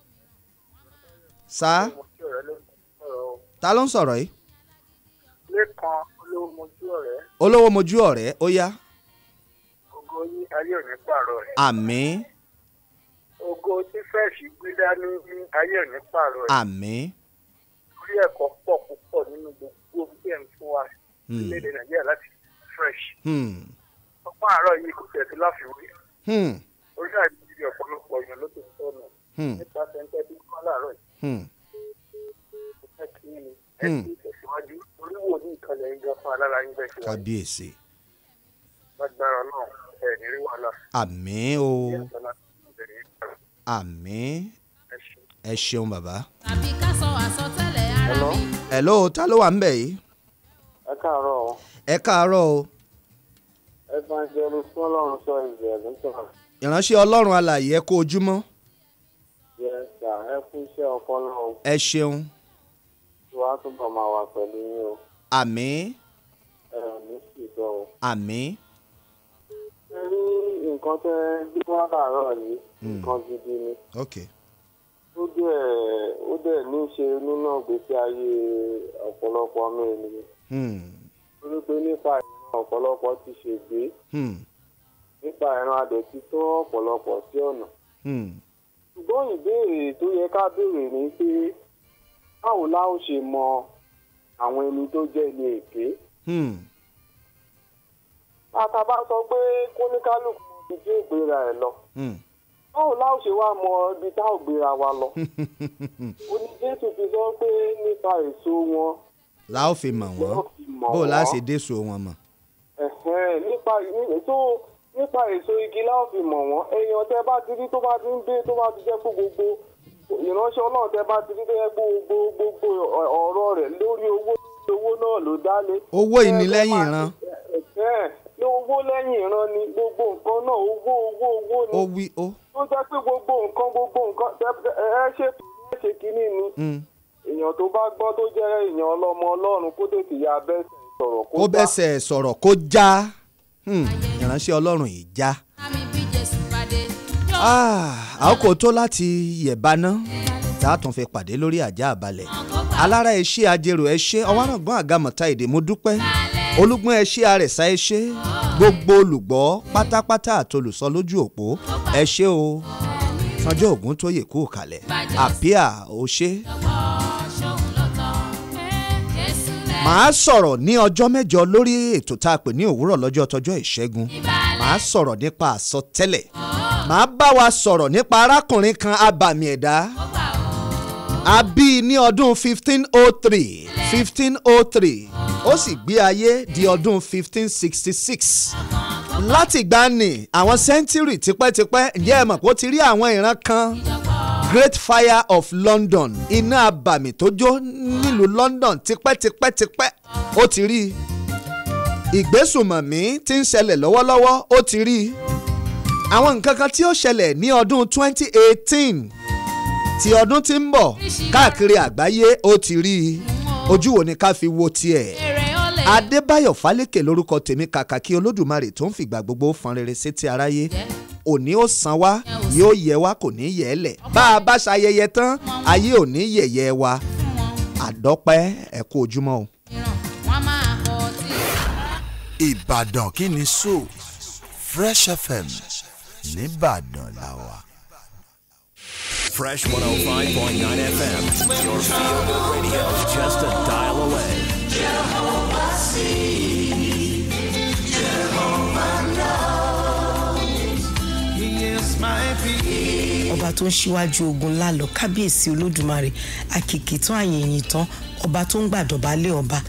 sa ta ló ń sọ̀rọ̀ yìí lẹ́kan olówó mojú ọ̀rẹ́ olówó mojú ọ̀rẹ́ ó yá ògo yí ayé òní pààrọ̀ ẹ̀. àmì ògo tí fẹ́ẹ̀sì gbé dání ní ayé òní pààrọ̀ ẹ̀. àmì orí ẹ̀kọ́ pọ̀ púpọ̀ nínú gbogbo tí ẹ̀ ń fún wa Hmm. nílẹ̀ nàìjíríà láti fresh. hmm, ọgbọ́n àárọ̀ yìí kò tẹ̀sí láfiwé. hmm, orí àìsí ọ̀pọ̀lọpọ̀ èèyàn ló ti sọnù. Hmm. nípa sẹ́ńtẹ́ bí kọ́ láàárọ̀ yìí. hmm, kò fẹ́ kí ni Hmm. ẹ ti tẹ̀síwájú orí wo ní ìkànnì yín gan fún alára yín bẹ́ẹ̀ ṣe wáyé. kábíyèsí lágbára náà ẹ̀ ní rí wàhálà. àmì o Ní ẹ̀sán láti bẹ̀rẹ̀ yín. àmì ẹ ṣeun bàbá. tàbí ká sọ àsọtẹ́lẹ̀ ara mi. hello ta ló wà ń bẹ̀ yìí ẹ káàárọ̀ o. ẹ káàárọ̀ o evangelist fọlọ́run sọ ìbẹ̀rẹ̀ ló sọ̀rọ̀. ìránṣẹ́ ọlọ́run alàyè ẹ kó ojúmọ́ yes sir ẹ kú iṣẹ́ ọpọlọ o ẹ ṣeun tí wàá túbọ̀ máa wà pẹ̀lú yín o àmì ẹ ò ní sì sọ o. àmì ẹ rí nǹkan tẹ bí wọ́n láàárọ̀ yìí Hmm. nǹkan gidi ni ok ó dẹ̀ ó dẹ̀ ní í ṣe nínú ìgbésí ayé ọ̀pọ̀lọpọ̀ ọmọ ènìyàn hmm, torí pé nípa ìran ọ̀pọ̀lọpọ̀ ti ṣègbé hmm, nípa ìran adẹ̀ ti tó ọ̀pọ̀lọpọ̀ sí ọ̀nà hmm, ṣùgbọ́n ìbéèrè tó yẹ ká béèrè ni pé báwo la ó ṣe mọ àwọn ẹni tó jẹ́ ní èké hmm, àtàbá sọ pé kóníkálùkù ibi tí ó gbéra ẹ̀ lọ hmm. báwo la ó ṣe wá mọ ibi tá ò gbéra wa lọ oní jésù fi sọ pé nípa èso wọn la ó fi mọ̀ wọ́n mọ̀ bó o la wọ́n. ṣe déso wọn mọ̀ ẹ̀hẹ́n, nípa èso nípa èso igi la ó fi mọ̀ wọ́n èèyàn tẹ́ bá ti rí tó bá ti ń dé tó bá ti jẹ́ pé gbogbo ìránṣẹ́ ọlọ́run tẹ́ bá ti rí tó yẹ pé gbogbo gbogbo ọ̀rọ̀ rẹ̀ lórí owó owó náà ló dálé. owó ìnílẹ́yìn ìran ẹ̀hẹ́n, ní owó lẹ́yìn ìran ni gbogbo nǹkan náà owó owó owó ni ó wí ó tó jẹ́ pé gbogbo nǹkan gbogbo nǹkan tẹ́- ẹ ẹ ṣètò ẹ ṣe kínní ni hmm. èèyàn tó bá gbọ́ tó jẹ́ èèyàn ọlọ́mọ ọlọ́run kó tètè ya bẹ́sẹ̀ sọ̀rọ̀ kó kó bá bẹ́sẹ̀ sọ̀rọ̀ kó já Hmm, ìránṣẹ́ ọlọ́run yìí já àmì bí jésù pàdé. Ah, àkókò tó láti yẹ̀báná tá a tún fi pàdé lórí àjà àbálẹ̀ alára ẹ ṣé ajérò ẹ ṣé ọwọ́nàgbọ́n àgàmọ̀ta èdè mo dúpẹ́ olúgbọ́n ẹ ṣé àrẹ̀sà ẹ ṣé gbogbo olùgbọ́ pátápátá àtolùsọ lójú òpó ẹ ṣé o sanjọ́ ògún tó yè kú kalẹ̀ àpíà ò ṣé màá sọ̀rọ̀ ní ọjọ́ mẹ́jọ lórí ètò tá a pè ní òwúrọ̀ lọ́jọ́ tọjọ́ ìṣẹ́gun màá sọ̀rọ̀ nípa àsọtẹ́lẹ̀ màá bá wa sọ̀rọ̀ nípa arákùnrin kan abàmì ẹ̀dá a bí i ní ọdún fifteen oh three fifteen oh three ó sì gbé ayé di ọdún fifteen sixty six láti gbani àwọn sẹ́ńtírì tipẹ́tipẹ́ ǹjẹ́ ẹ mọ̀ pé ó ti rí àwọn ìran kan great fire of london iná abàmì tó jó nílùú london tipẹ́tipẹ́tipẹ́ ó ti rí i ìgbésùmọ̀mí tí ń ṣẹlẹ̀ lọ́wọ́lọ́wọ́ ó ti rí i àwọn nǹkan kan tí ó ṣẹlẹ̀ ní ọdún 2018 ti ọdún tí ń bọ̀ káàkiri àgbáyé ó ti rí i ojú wo ni ká fi wo tiẹ̀ adébáyọ̀ fálékè lórúkọ tèmi kàkà kí olódùmarè tó ń fìgbà gbogbo fọn rere sétí aráyé òní ó san wá yóò yẹ wá kò ní yẹ ẹ lẹ̀ bá a bá ṣayẹyẹ tán ayé ò ní yẹ̀yẹ́ wa àdọ́pẹ́ ẹ kú ojúmọ́ o. wọ́n máa kọ́ tí. ìbàdàn kí ni so fresh fm nìbàdàn la wà. Fresh 105.9 FM, your feel good radio, just a dial away. ọba tó ń ṣíwájú ogun lálọ kábíyèsí olódùmarè àkìkì tán àyèyìn tán ọba tó ń gbàdọ̀bálẹ̀ ọba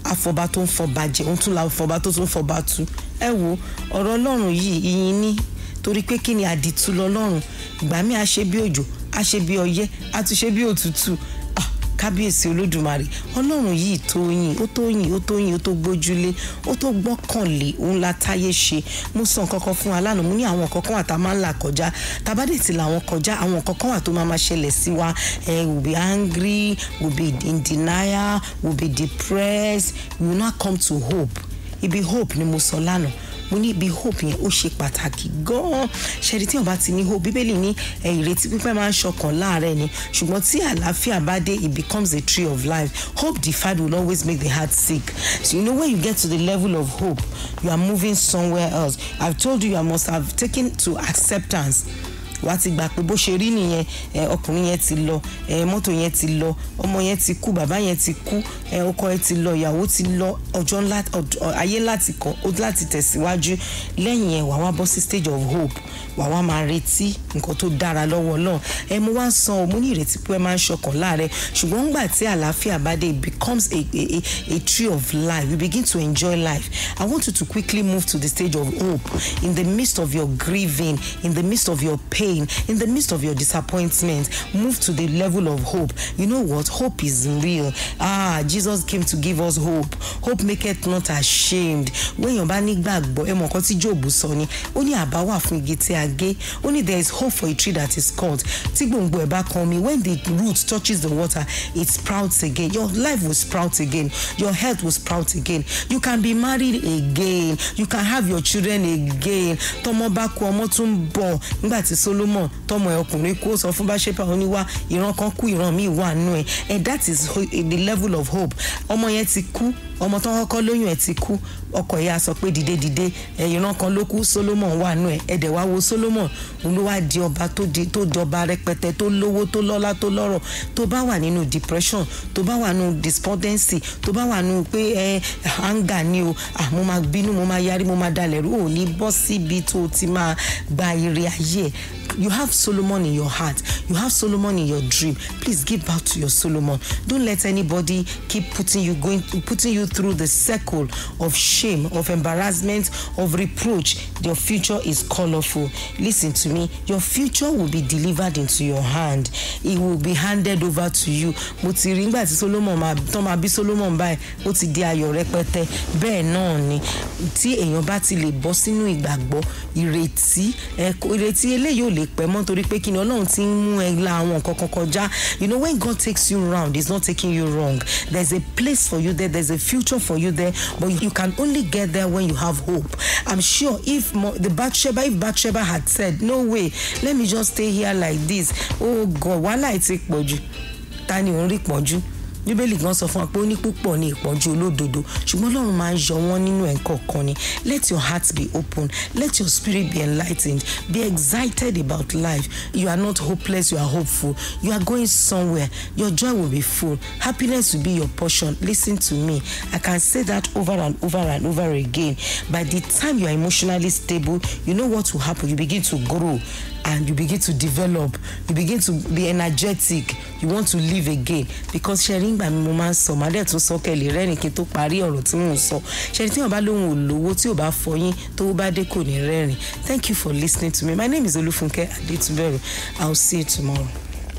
àfọ̀bá tó ń fọba jẹ òun tún la fọba tó tún fọba tu ẹ wo ọ̀rọ̀ ọlọ́run yìí ìyìn ní torí pé kí ni àdìtú lọ́lọ́run ìgbà míì á ṣe bí òjò á ṣe bí ọyẹ́ á tún ṣe bí òtútù Ah, kábíyèsí olódùmarè ọlọ́run yìí tó yìn ó tó yìn ó tó yìn ó tó gbójúlé ó tó gbọ́kànlé òun la táyé ṣe mo sọ nǹkan kan fún wa lánàá mo ní àwọn nǹkan kan wà tá a máa ń là kọjá tabadé ti làwọn kọjá àwọn nǹkan kan wà tó máa máa ṣẹlẹ̀ sí wa eh, we be angry we be in denial we be depressed we will not come to hope ibi hope ni mo sọ lánàá mo ní ibi hope yẹn ó ṣe pàtàkì gan-an ṣẹ́ni tí wọ́n bá ti ní hope bíbélì ní ẹ̀, ìrètí pípẹ́ máa ń ṣọkàn láàárẹ̀ ni ṣùgbọ́n tí àlàáfíà bá dé it becomes a tree of life hope deferred will always make the heart sick so you know when you get to the level of hope you are moving somewhere else i've told you i must have taken to acceptance wà á ti gbà pé bó ṣe rí nìyẹn ẹ ọkùnrin yẹn ti lọ ẹ mọ́tò yẹn ti lọ ọmọ yẹn ti kú bàbá yẹn ti kú ẹ ọkọ yẹn ti lọ ìyàwó ti lọ ọjọ́ ńlá ọd- ayé láti kọ ó láti tẹ̀síwájú lẹ́yìn yẹn wà wá bọ́ sí stage of hope wà wá máa retí nǹkan tó dára lọ́wọ́ náà ẹ mo wá ń san o mo ní ìrètí pé ẹ máa ń ṣọkàn láàrẹ ṣùgbọ́n ńgbà tí àlàáfíà bá dé it becomes a, a, a, a tree of life you begin to enjoy life i want you to quickly move to the stage of hope in the midst of your grieving in the midst of your pain in the midst of your disappointment move to the level of hope you know what hope is real ah jesus came to give us hope hope maketh not ashamed wéèyàn bá nígbàgbọ́ ẹ mọ̀ nǹkan tí job sọ ni ó ní àbá wà fún igi tí a gé ó ní there is hope for a tree that is cut tí gbòǹgbò ẹ̀ bá kan mi when the root touches the water it sprouts again your life will sprout again your health will sprout again you can be married again you can have your children again tọmọ bá kú ọmọ tún ń bọ̀ nígbà tí solomon tọmọ ẹ̀ ọkùnrin kú ó sọ fún báṣepà oníwà ìran kan kú ìran míì wà nù ẹ̀ and that is ho- the level of hope ọmọ yẹn ti kú ọmọ tó ń kọ́kọ́ lóyún ẹ̀ ti kú ọkọ ìyá sọ pé dìde dìde ẹ̀ ìran kan ló kú solomon wà nù ẹ̀ ẹ̀dẹ̀ wá wo solomon òun ló wá di ọba tó di tó di ọba rẹpẹtẹ tó lówó tó lọ́lá tó lọ́rọ̀ tó bá wà nínú depression tó bá wà nínú despondency tó bá wà nínú pé ẹ anger ni o ah mo máa bínú mo máa yarí mo máa dalẹ̀ rú ò ní bọ́ síbi tó o ti máa gba ire ayé ẹ̀ you have solomon in your heart you have solomon in your dream please give back to your solomon don't let anybody keep putting you going putting you through the circle of shame of embarrassment of reproach your future is colourful listen to me your future will be delivered into your hand it will be handed over to you mo ti rí nígbà tí solomon máa tán máa bí solomon báyìí ó ti di ayọ̀ rẹpẹtẹ bẹ́ẹ̀ náà ni tí èèyàn bá ti lè bọ́ sínú ìgbàgbọ́ ìrètí ẹ kò- ìrètí eléyìí ò lè pẹ́ mọ́ torí pé kí ni ọlọ́run ti ń mú ẹ la àwọn nǹkan kan kọjá you know when God takes you round he is not taking you wrong there is a place for you there there is a future for you there but you can only get there when you have hope I'm sure if mo the Bathsheba if Bathsheba had said no way let me just stay here like this oh God wàhálà ẹ ti pọ̀ jù ta ni òun rí pọ̀jù bíbélì gan sọ fún wa pé ó ní púpọ̀ ní ìpọ́njú olódodo ṣùgbọ́n ọlọ́run máa ń yọ wọ́n nínú ẹ̀kọ́ kan ni let your heart be open let your spirit be enlightened be excited about life you are not hopeless you are hopeful you are going somewhere your joy will be full happiness will be your portion listen to me i can say that over and over and over again by the time you are emotionally stable you know what will happen you begin to grow and you begin to develop you begin to be energetic you want to live again because ṣẹ́rí ńgbà mi mo máa ń sọ màá dẹ̀ tún sọ kẹ́lẹ̀ rẹ́rìn kí n tó parí ọ̀rọ̀ tí mò ń sọ ṣẹ́rí tí wọ́n bá lóhùn olówó tí ò bá fọyín tó bá dé kò ní rẹ́rìn thank you for listening to me my name is olúfúnkẹ́ adétúbẹ̀rù i will see you tomorrow.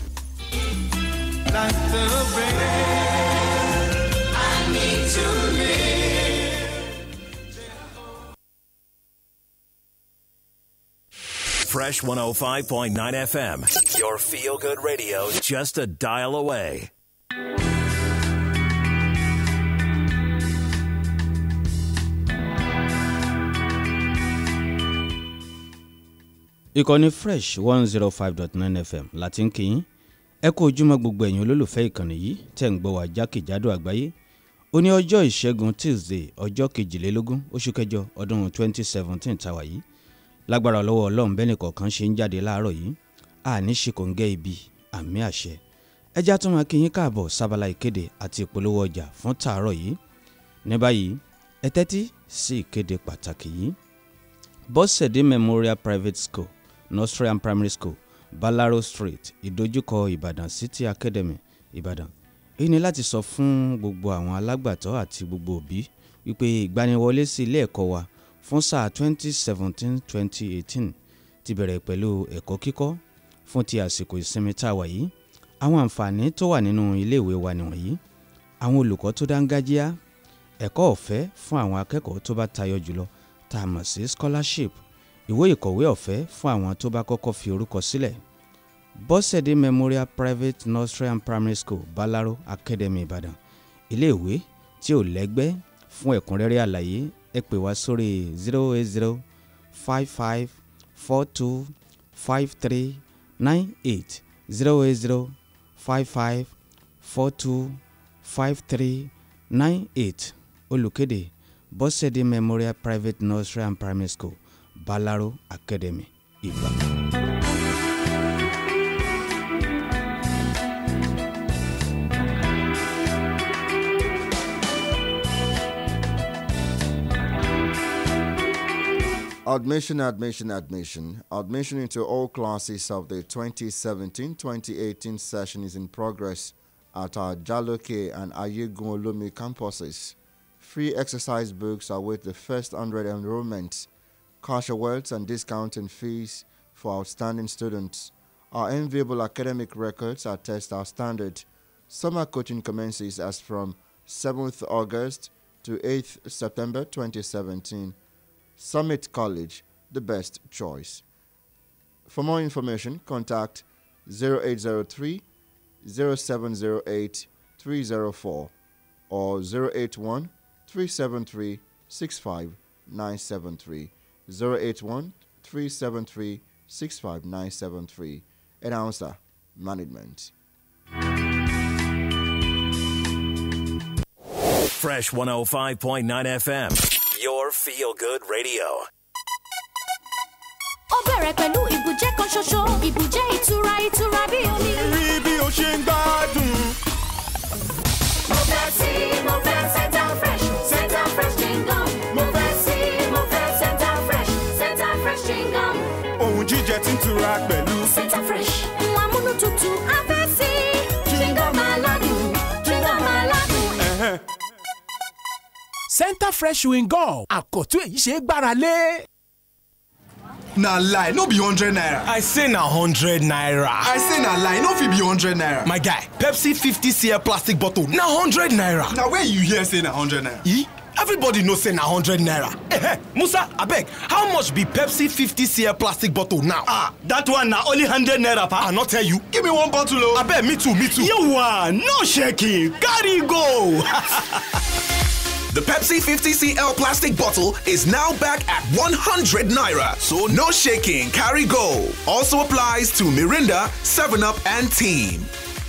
Fresh 105.9 FM. Your feel good radio just a dial away. ìkànnì fresh one zero five dot nine fm láti ń kíyìn ẹ kú ojúmọ́ gbogbo ẹ̀yin olólùfẹ́ ìkànnì yìí tẹ̀ ń gbọ́ wá jákèjádò àgbáyé ó ní ọjọ́ ìṣẹ́gun tuesday ọjọ́ kejìlélógún oṣù kẹjọ ọdún twenty seventeen tàwa yìí lágbára lọ́wọ́ ọlọ́run bẹ́ẹ̀ nìkọ̀ọ̀kan ṣe ń jáde láàárọ̀ yìí àní ṣe kò ń gẹ́ ibi àmì àṣẹ ẹjá tún máa kíyìn káàbọ̀ sábàlá ìkéde àti ìpolówó ọjà fún tàárọ̀ yìí ní báyìí ẹ tẹ́tí sí ìkéde pàtàkì yìí bọ́sẹ̀dé memorial private school nursery and primary school balaro street ìdojúkọ ìbàdàn city academy ìbàdàn èyí ni láti sọ fún gbogbo àwọn alágbàtọ́ àti gbogbo òbí wípé ìgbaniwọlé sí ilé ẹ̀kọ́ wa fún sáà 2017-2018 ti bẹ̀rẹ̀ pẹ̀lú ẹ̀kọ́ kíkọ́ fún ti àsìkò ìsinmi tá a wà yìí àwọn àǹfààní tó wà nínú iléèwé wa nìwọ̀nyí àwọn olùkọ́ tó dáńgájíá ẹ̀kọ́ ọ̀fẹ́ fún àwọn akẹ́kọ̀ọ́ tó bá tayọ jùlọ tá a mọ̀ sí scholarship ìwé ìkọ̀wé ọ̀fẹ́ fún àwọn tó bá kọ́kọ́ fi orúkọ sílẹ̀ bọ́sẹ̀dé memorial private nursery and primary school balaro academy ìbàdàn iléèwé tí ò lẹ́gbẹ́ fún ẹ̀kúnrẹ́rẹ́ àlàyé ẹ pè wá sórí zero eight zero five five four two five three nine eight zero eight zero five five four two five three nine eight olùkéde bọ́sẹ̀dé memorial private nursery and primary school balaro academy ìbàdàn. Admission, admission, admission. Admission into all classes of the 2017-2018 session is in progress at our Jaloke and Ayegun Olumi campuses. Free exercise books await the first 100 enrollments. Cash awards and discounting fees for outstanding students. Our enviable academic records attest our standard. Summer coaching commences as from 7th August to 8th September 2017. Summit College, the best choice. For more information, contact 0803 0708 304 or 081 373 65973. 081 373 65973. Announcer Management. Fresh 105.9 FM. Your feel good radio. ó bẹ̀rẹ̀ pẹ̀lú ìbùjẹ́ kan ṣoṣo ìbùjẹ́ ìtura ìtura bí omi. rí bí o ṣe ń gbádùn. mo fẹ́ sí mo fẹ́ central fresh central fresh chewing-gum mo fẹ́ sí mo fẹ́ central fresh central fresh chewing-gum. ohun jíjẹ tí ń tura pẹ̀lú. central fresh ń amúnútutù afẹ́ sí chewing-gum aládùn chewing-gum aládùn. Ẹ̀hẹ́n. center fresh chewing gum àkọ́tún èyí ṣe é gbára lé. na lie no be hundred naira. I say na hundred naira. I say na lie no fit be hundred naira. My guy, Pepsi 50cl plastic bottle na hundred naira. na where you hear say na hundred naira. E? Everybody know say na hundred naira. Eh, Musa, abeg, how much be Pepsi 50cl plastic bottle now? ah that one na only hundred naira pa. I not tell you. give me one bottle o. Abeg, me too, me too. you wan no shaking carry go. The Pepsi 50cl plastic bottle is now back at 100 naira. So no shaking, carry go. Also applies to Mirinda, 7up, and Team.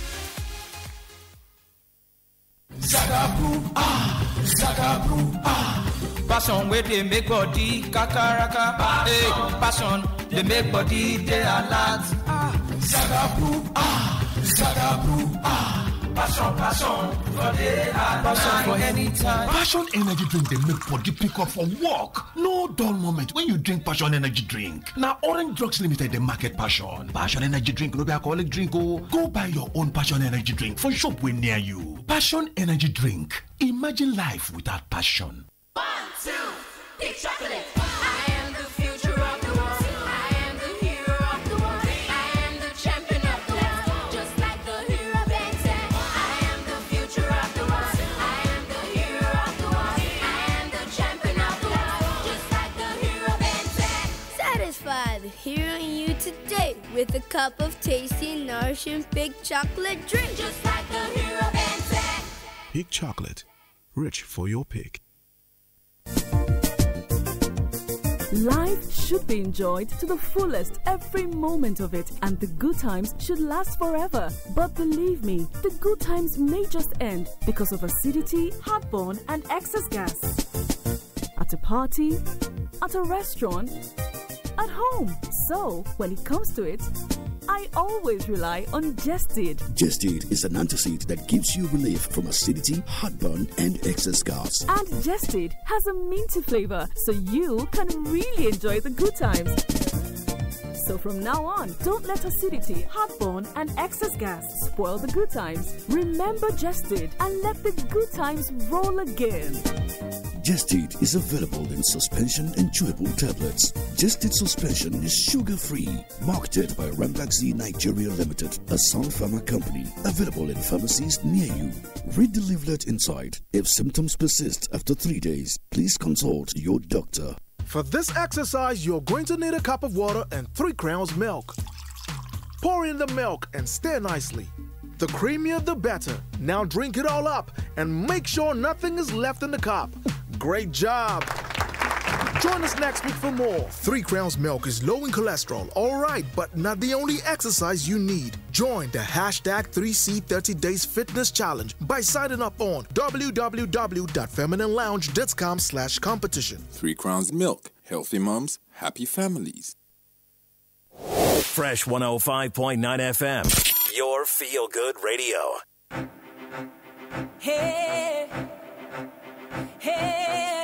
Zagabu, ah, Zagabu, ah. Passion where they make body kakaraka. Hey, passion they make body they alert. Ah, Zagabu, ah, Zagabu, ah. Passion, passion for the alert. Passion for anytime. Passion energy drink dey make body pick up for work. No dull moment when you drink Passion energy drink. Na Orange Drugs Limited dey market Passion. Passion energy drink no be alcoholic drink o. Go buy your own Passion energy drink for shop wey near you. Passion energy drink. Imagine life without passion. One, two, big chocolate. I am the future of the world. I am the hero of the world. I am the champion of the world. Just like the hero Ben 10. I am the future of the world. I am the hero of the world. I am the champion of the world. Just like the hero Ben 10. Satisfy the hero in you today with a cup of tasty, nourishing big chocolate drink. Just like the hero Ben 10. Peak chocolate, rich for your pick. Life should be enjoyed to the fullest every moment of it, and the good times should last forever. But believe me, the good times may just end because of acidity, heartburn, and excess gas. At a party, at a restaurant, at home. So, when it comes to it, I always rely on Jested. Gestid is an antacid that gives you relief from acidity, heartburn, and excess gas. And Jested has a minty flavor, so you can really enjoy the good times. So from now on, don't let acidity, heartburn, and excess gas spoil the good times. Remember Jested and let the good times roll again. Gestid is available in suspension and chewable tablets. Gestid suspension is sugar-free. Marketed by Rambaxi Nigeria Limited, a Sun Pharma company. Available in pharmacies near you. Read the leaflet inside. If symptoms persist after three days, please consult your doctor. For this exercise, you're going to need a cup of water and 3 crowns milk. Pour in the milk and stir nicely. The creamier the better. Now drink it all up and make sure nothing is left in the cup. Great job! Join us next week for more. Three Crowns Milk is low in cholesterol, alright, but not the only exercise you need. Join the hashtag 3C 30 Days Fitness Challenge by signing up on www.femininelounge.com slash competition. Three Crowns Milk. Healthy moms, happy families. Fresh 105.9 FM, your feel good radio. Hey, hey,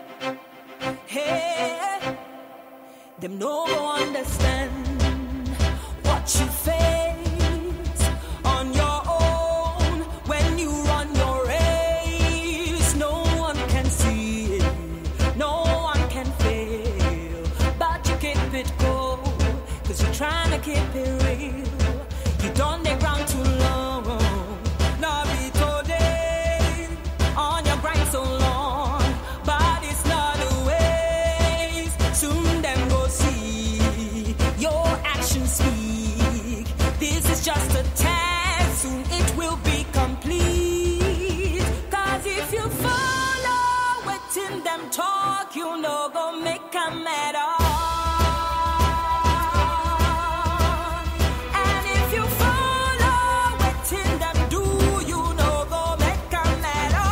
hey. Them no go understand what you face on your own when you run your race. No one can see it, no one can fail, but you keep it cool, cause you're trying to keep it real. You done the ground too long. Now be today on your grind so long, but it's not a waste. Soon them go see your actions speak. This is just a test, soon it will be complete. Cause if you follow what in them talk, you know go make a matter. And if you follow what in them do, you know go make a matter.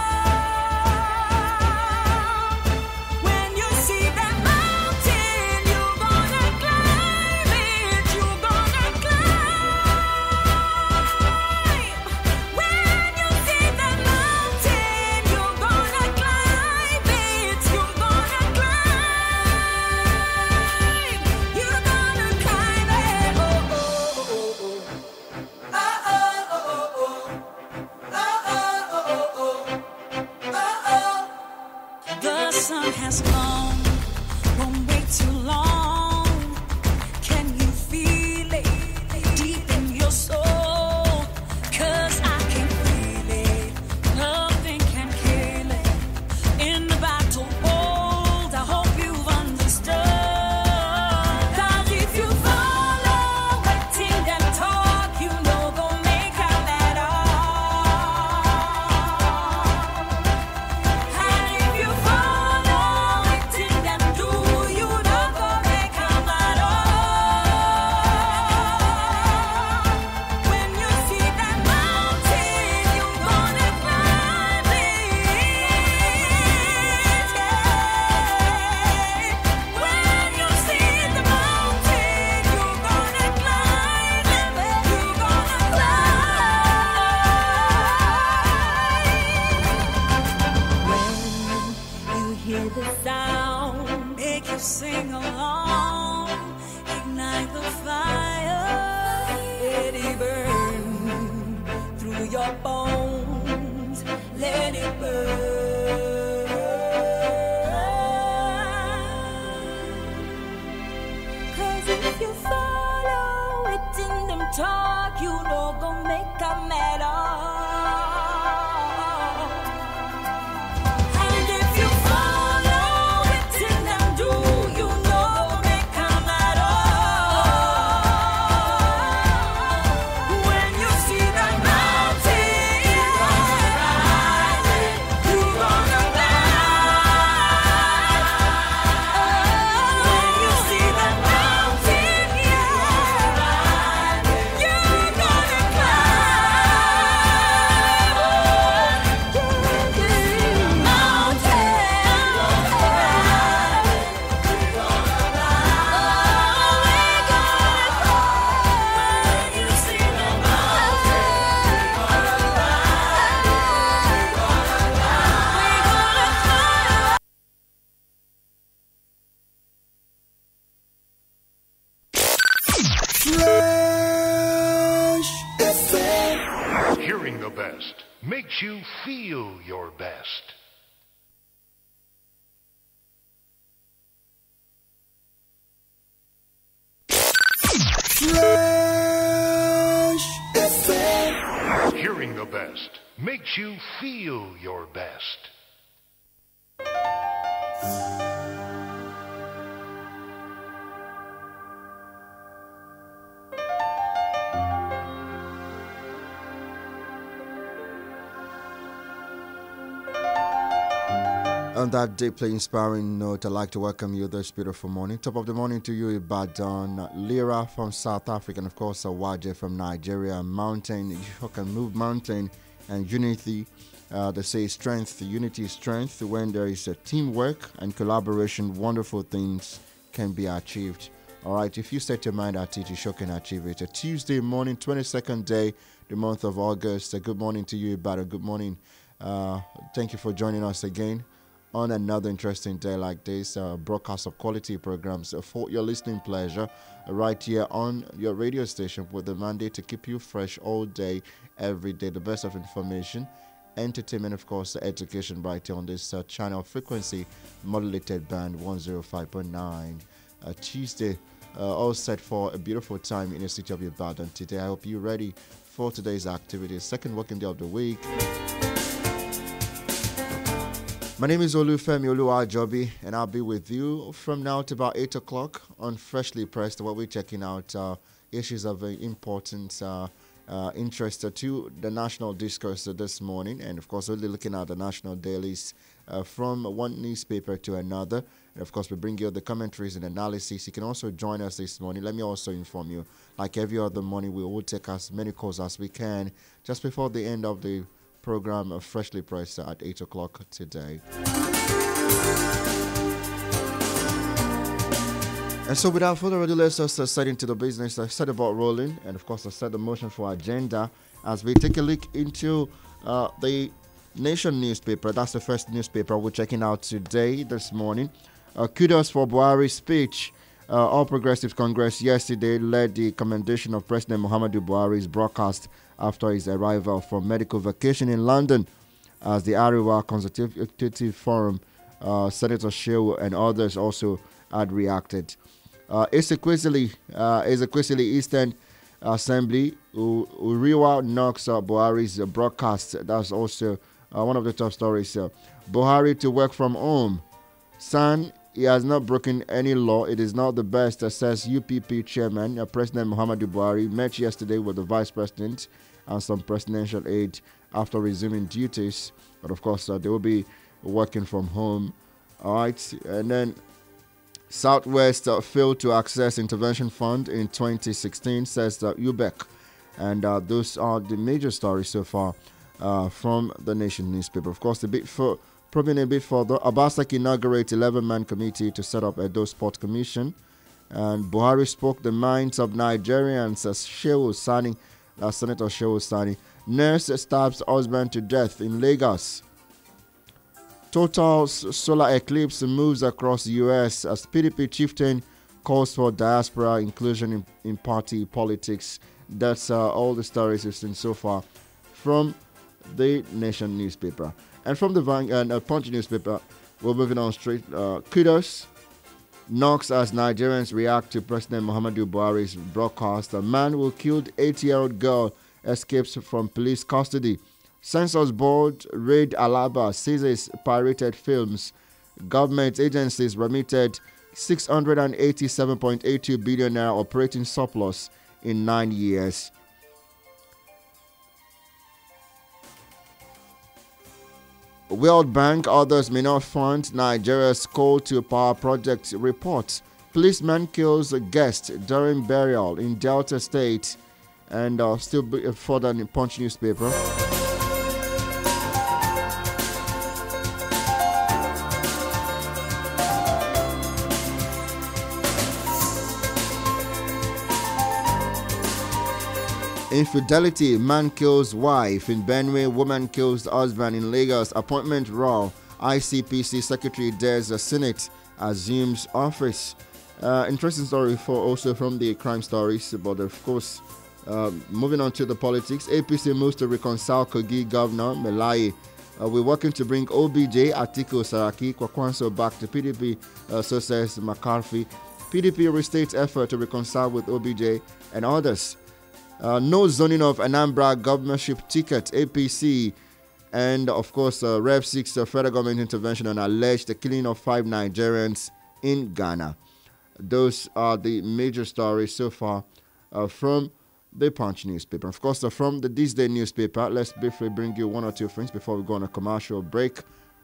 When you see that mountain, you gonna climb it. You gonna climb. When you see that mountain, you gonna climb it. You gonna climb. You gonna climb it. Oh oh oh oh. Oh oh oh oh. Oh oh oh oh. Oh oh. The sun has come, won't wait too long. Can you feel it deep in your soul? Cause I can feel it, nothing can kill it. In the battle bold, I hope you've understood. Cause if you follow waiting them talk, you know go make a matter. And if you follow waiting them do, you know go make a matter. When you see that mountain, you gonna climb it. When you see the mountain, you gonna climb it. You gonna climb. When you hear the sound, make you sing along, ignite the fire, let it burn through your bones, let it burn. Cause if you follow it in them talk, you know go make a matter. And if you follow it in them do, you know go make a matter. When you see the mountain, you makes you feel your best. Fresh FM. Hearing the best makes you feel your best. On that deeply inspiring note, I'd like to welcome you this beautiful morning. Top of the morning to you, Ibadan, Lira from South Africa, and of course, Awaje from Nigeria. Mountain, you can move mountain and unity. Uh, they say strength, unity is strength. When there is a teamwork and collaboration, wonderful things can be achieved. All right, if you set your mind at it, you sure can achieve it. A Tuesday morning, 22nd day, the month of August. A good morning to you, Ibadan. Good morning. Uh, thank you for joining us again on another interesting day like this, uh, broadcast of quality programs uh, for your listening pleasure, uh, right here on your radio station with the mandate to keep you fresh all day, every day. The best of information, entertainment, of course, education, right here on this uh, channel frequency, modulated band 105.9. Uh, Tuesday, uh, all set for a beautiful time in the city of Ibadan today. I hope you're ready for today's activities. Second working day of the week. My name is Olufemi Oluwajobi, and I'll be with you from now to about 8 o'clock on Freshly Pressed, where we're checking out uh, issues of uh, importance, uh, uh, interest to the national discourse this morning, and of course, really looking at the national dailies uh, from one newspaper to another. And of course, we bring you the commentaries and analysis. You can also join us this morning. Let me also inform you, like every other morning, we will take as many calls as we can just before the end of the program of Freshly Pressed at 8 o'clock today. And so, without further ado, let's just uh, set into the business, uh, set about rolling, and of course, uh, set the motion for agenda as we take a look into uh, the Nation newspaper. That's the first newspaper we're checking out today, this morning. Uh, kudos for Buhari's speech. Uh, All Progressives Congress yesterday led the commendation of President Muhammadu Buhari's broadcast after his arrival from medical vacation in London as the Ariwa Consultative Forum, uh, Senator Shehu and others also had reacted. Uh, Ezekwesili, uh, Ezekwesili Eastern Assembly, U- Uriwa knocks uh, Buhari's uh, broadcast. That's also uh, one of the top stories. Uh, Buhari to work from home. San, he has not broken any law. It is not the best, uh, says UPP chairman, uh, President Muhammadu Buhari, met yesterday with the vice president and some presidential aide after resuming duties. But of course, uh, they will be working from home. All right. And then Southwest uh, failed to access intervention fund in 2016, says uh, UBEC. And uh, those are the major stories so far uh, from the Nation newspaper. Of course, a bit for probing a bit further, Abasak inaugurates 11-man committee to set up Edo Sport Commission. And Buhari spoke the minds of Nigerians as Shehu Sani, uh, Senator Shehu Sani. Nurse stabs husband to death in Lagos. Total solar eclipse moves across U.S. as PDP chieftain calls for diaspora inclusion in, in party politics. That's uh, all the stories we've seen so far from the Nation newspaper. And from the Vang- and, uh, Punch newspaper, we're moving on straight. Uh, kudos knocks as Nigerians react to President Muhammadu Buhari's broadcast. A man who killed 8-year-old girl escapes from police custody. Census Board raid Alaba seizes pirated films. Government agencies remitted 687.82 billion naira operating surplus in nine years. World Bank, others may not fund Nigeria's coal to power project report. Policeman kills a guest during burial in Delta State. And uh, still be- further in Punch newspaper. Infidelity, man kills wife. In Benue, woman kills husband. In Lagos, appointment raw. ICPC Secretary dares the Senate assumes office. Uh, interesting story for also from the crime stories, but of course, Uh, moving on to the politics, APC moves to reconcile Kogi Governor Melai. Uh, we're working to bring OBJ, Atiku Saraki, Kwakwanso back to PDP, uh, so says McCarthy. PDP restates effort to reconcile with OBJ and others. Uh, no zoning of Anambra governorship ticket, APC. And of course, uh, Rev 6 uh, federal government intervention on alleged killing of five Nigerians in Ghana. Those are the major stories so far uh, from the Punch newspaper. Of course, uh, from the This Day newspaper, let's briefly bring you one or two things before we go on a commercial break.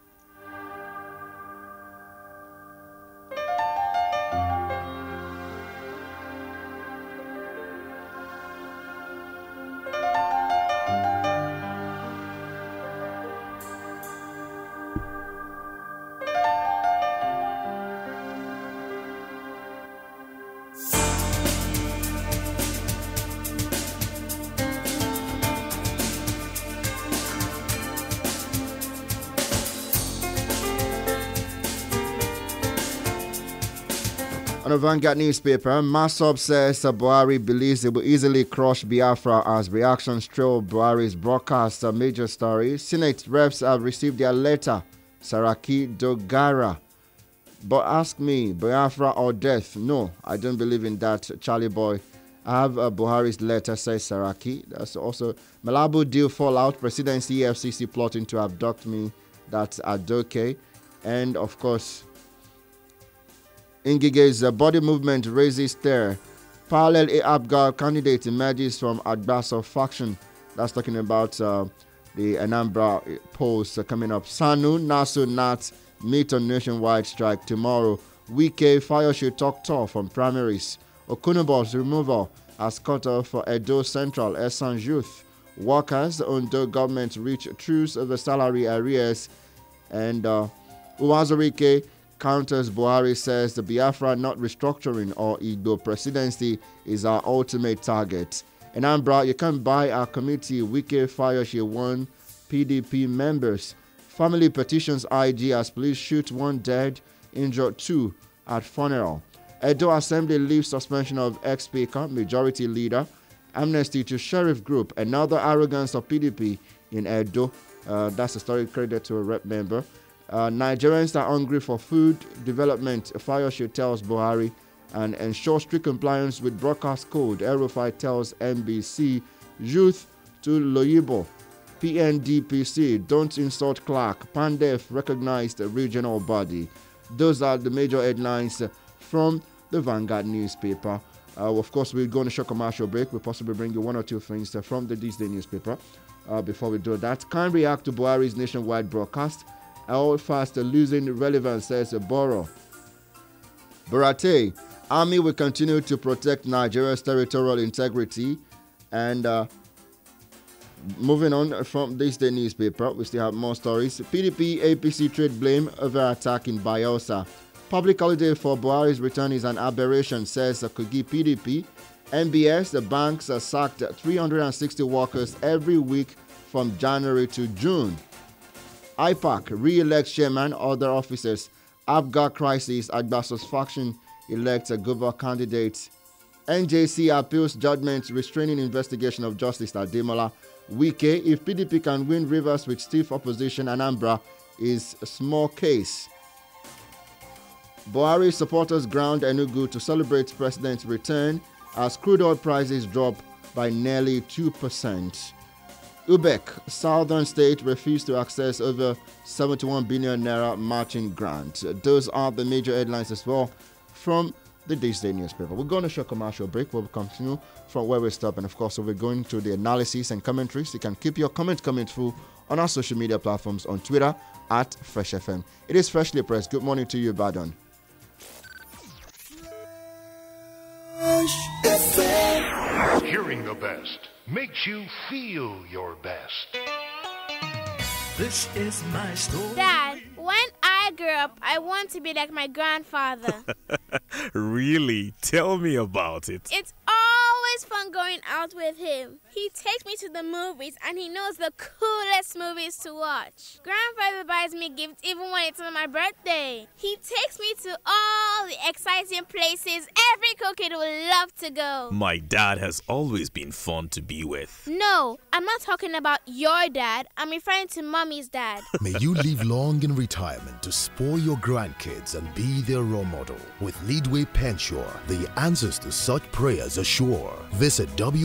On a Vanguard newspaper, Masop says uh, Buhari believes it will easily crush Biafra as reactions trail Buhari's broadcast. A major story. Senate reps have received their letter. Saraki Dogara. But ask me, Biafra or death? No, I don't believe in that, Charlie boy. I have uh, Buhari's letter, says Saraki. That's also Malabo deal fallout. Presidency EFCC plotting to abduct me. That's Adoke. And of course, Ngige's uh, body movement raises stir. Parallel A Abgar candidate emerges from Agbaso faction. That's talking about uh, the Anambra polls uh, coming up. Sanu, Nasu, Nat meet on nationwide strike tomorrow. Wike fire should talk tough from primaries. Okunobo's removal has cut off for Edo Central Esan Youth. Workers under government reach truce over salary arrears. And uh, Uwazurike counters Buhari says the Biafra not restructuring or Igbo presidency is our ultimate target. In Ambra, you can buy our committee Wike Fire She One PDP members. Family petitions IG as police shoot one dead, injured two at funeral. Edo Assembly leaves suspension of ex-speaker, majority leader. Amnesty to sheriff group, another arrogance of PDP in Edo. Uh, that's a story credited to a rep member. Uh, Nigerians are hungry for food development, Fayoshe tells Buhari, and ensure strict compliance with broadcast code. Aerofy tells NBC. Youth to Loyibo. PNDPC, don't insult Clark. Pandef recognized a regional body. Those are the major headlines from the Vanguard newspaper. Uh, of course, we're going to show commercial break. We'll possibly bring you one or two things from the This Day newspaper. Uh, before we do that, can react to Buhari's nationwide broadcast. All fast losing relevance, says Boro. Barate, Army will continue to protect Nigeria's territorial integrity. And uh, moving on from this day newspaper, we still have more stories. PDP APC trade blame over attack in Bielsa. Public holiday for Buhari's return is an aberration, says Kogi PDP. MBS, the banks uh, sacked 360 workers every week from January to June. IPAC re-elects chairman, other officers. Afghan crisis, Agbaso's faction elects a governor candidate. NJC appeals judgment restraining investigation of Justice Ademola. Wike, if PDP can win Rivers with stiff opposition, Anambra is a small case. Buhari supporters ground Enugu to celebrate president's return as crude oil prices drop by nearly 2%. Ubek, southern state, refused to access over 71 billion naira matching grant. Those are the major headlines as well from the This Day newspaper. We're going to show commercial break. We'll continue from where we stop, and of course, we'll be going to the analysis and commentaries. You can keep your comments coming through on our social media platforms on Twitter at Fresh FM. It is freshly pressed. Good morning to you, Badon. Hearing the best makes you feel your best. This is my story. Dad, when I grow up, I want to be like my grandfather. really? Tell me about it. it's always fun going out with him. He takes me to the movies and he knows the coolest movies to watch. Grandfather buys me gifts even when it's on my birthday. He takes me to all all the exciting places every cookie would love to go. My dad has always been fun to be with. No, I'm not talking about your dad. I'm referring to mommy's dad. May you live long in retirement to spoil your grandkids and be their role model. With Leadway Pensure, the answers to such prayers are sure. Visit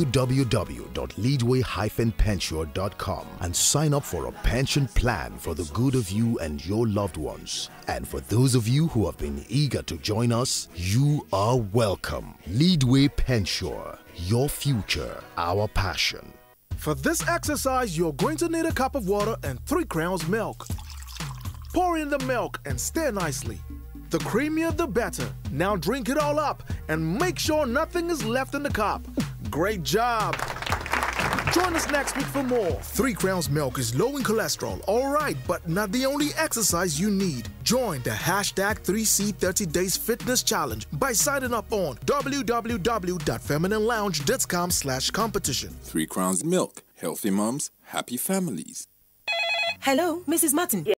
www.leadway-pensure.com and sign up for a pension plan for the good of you and your loved ones. And for those of you who have been eager to join us, you are welcome. Leadway Pensure, your future, our passion. For this exercise, you're going to need a cup of water and three crowns milk. Pour in the milk and stir nicely. The creamier the better. Now drink it all up and make sure nothing is left in the cup. Great job! Join us next week for more. Three Crowns Milk is low in cholesterol, all right, but not the only exercise you need. Join the hashtag 3C 30 Days Fitness Challenge by signing up on www.femininelounge.com slash competition. Three Crowns Milk. Healthy moms, happy families. Hello, Mrs. Martin.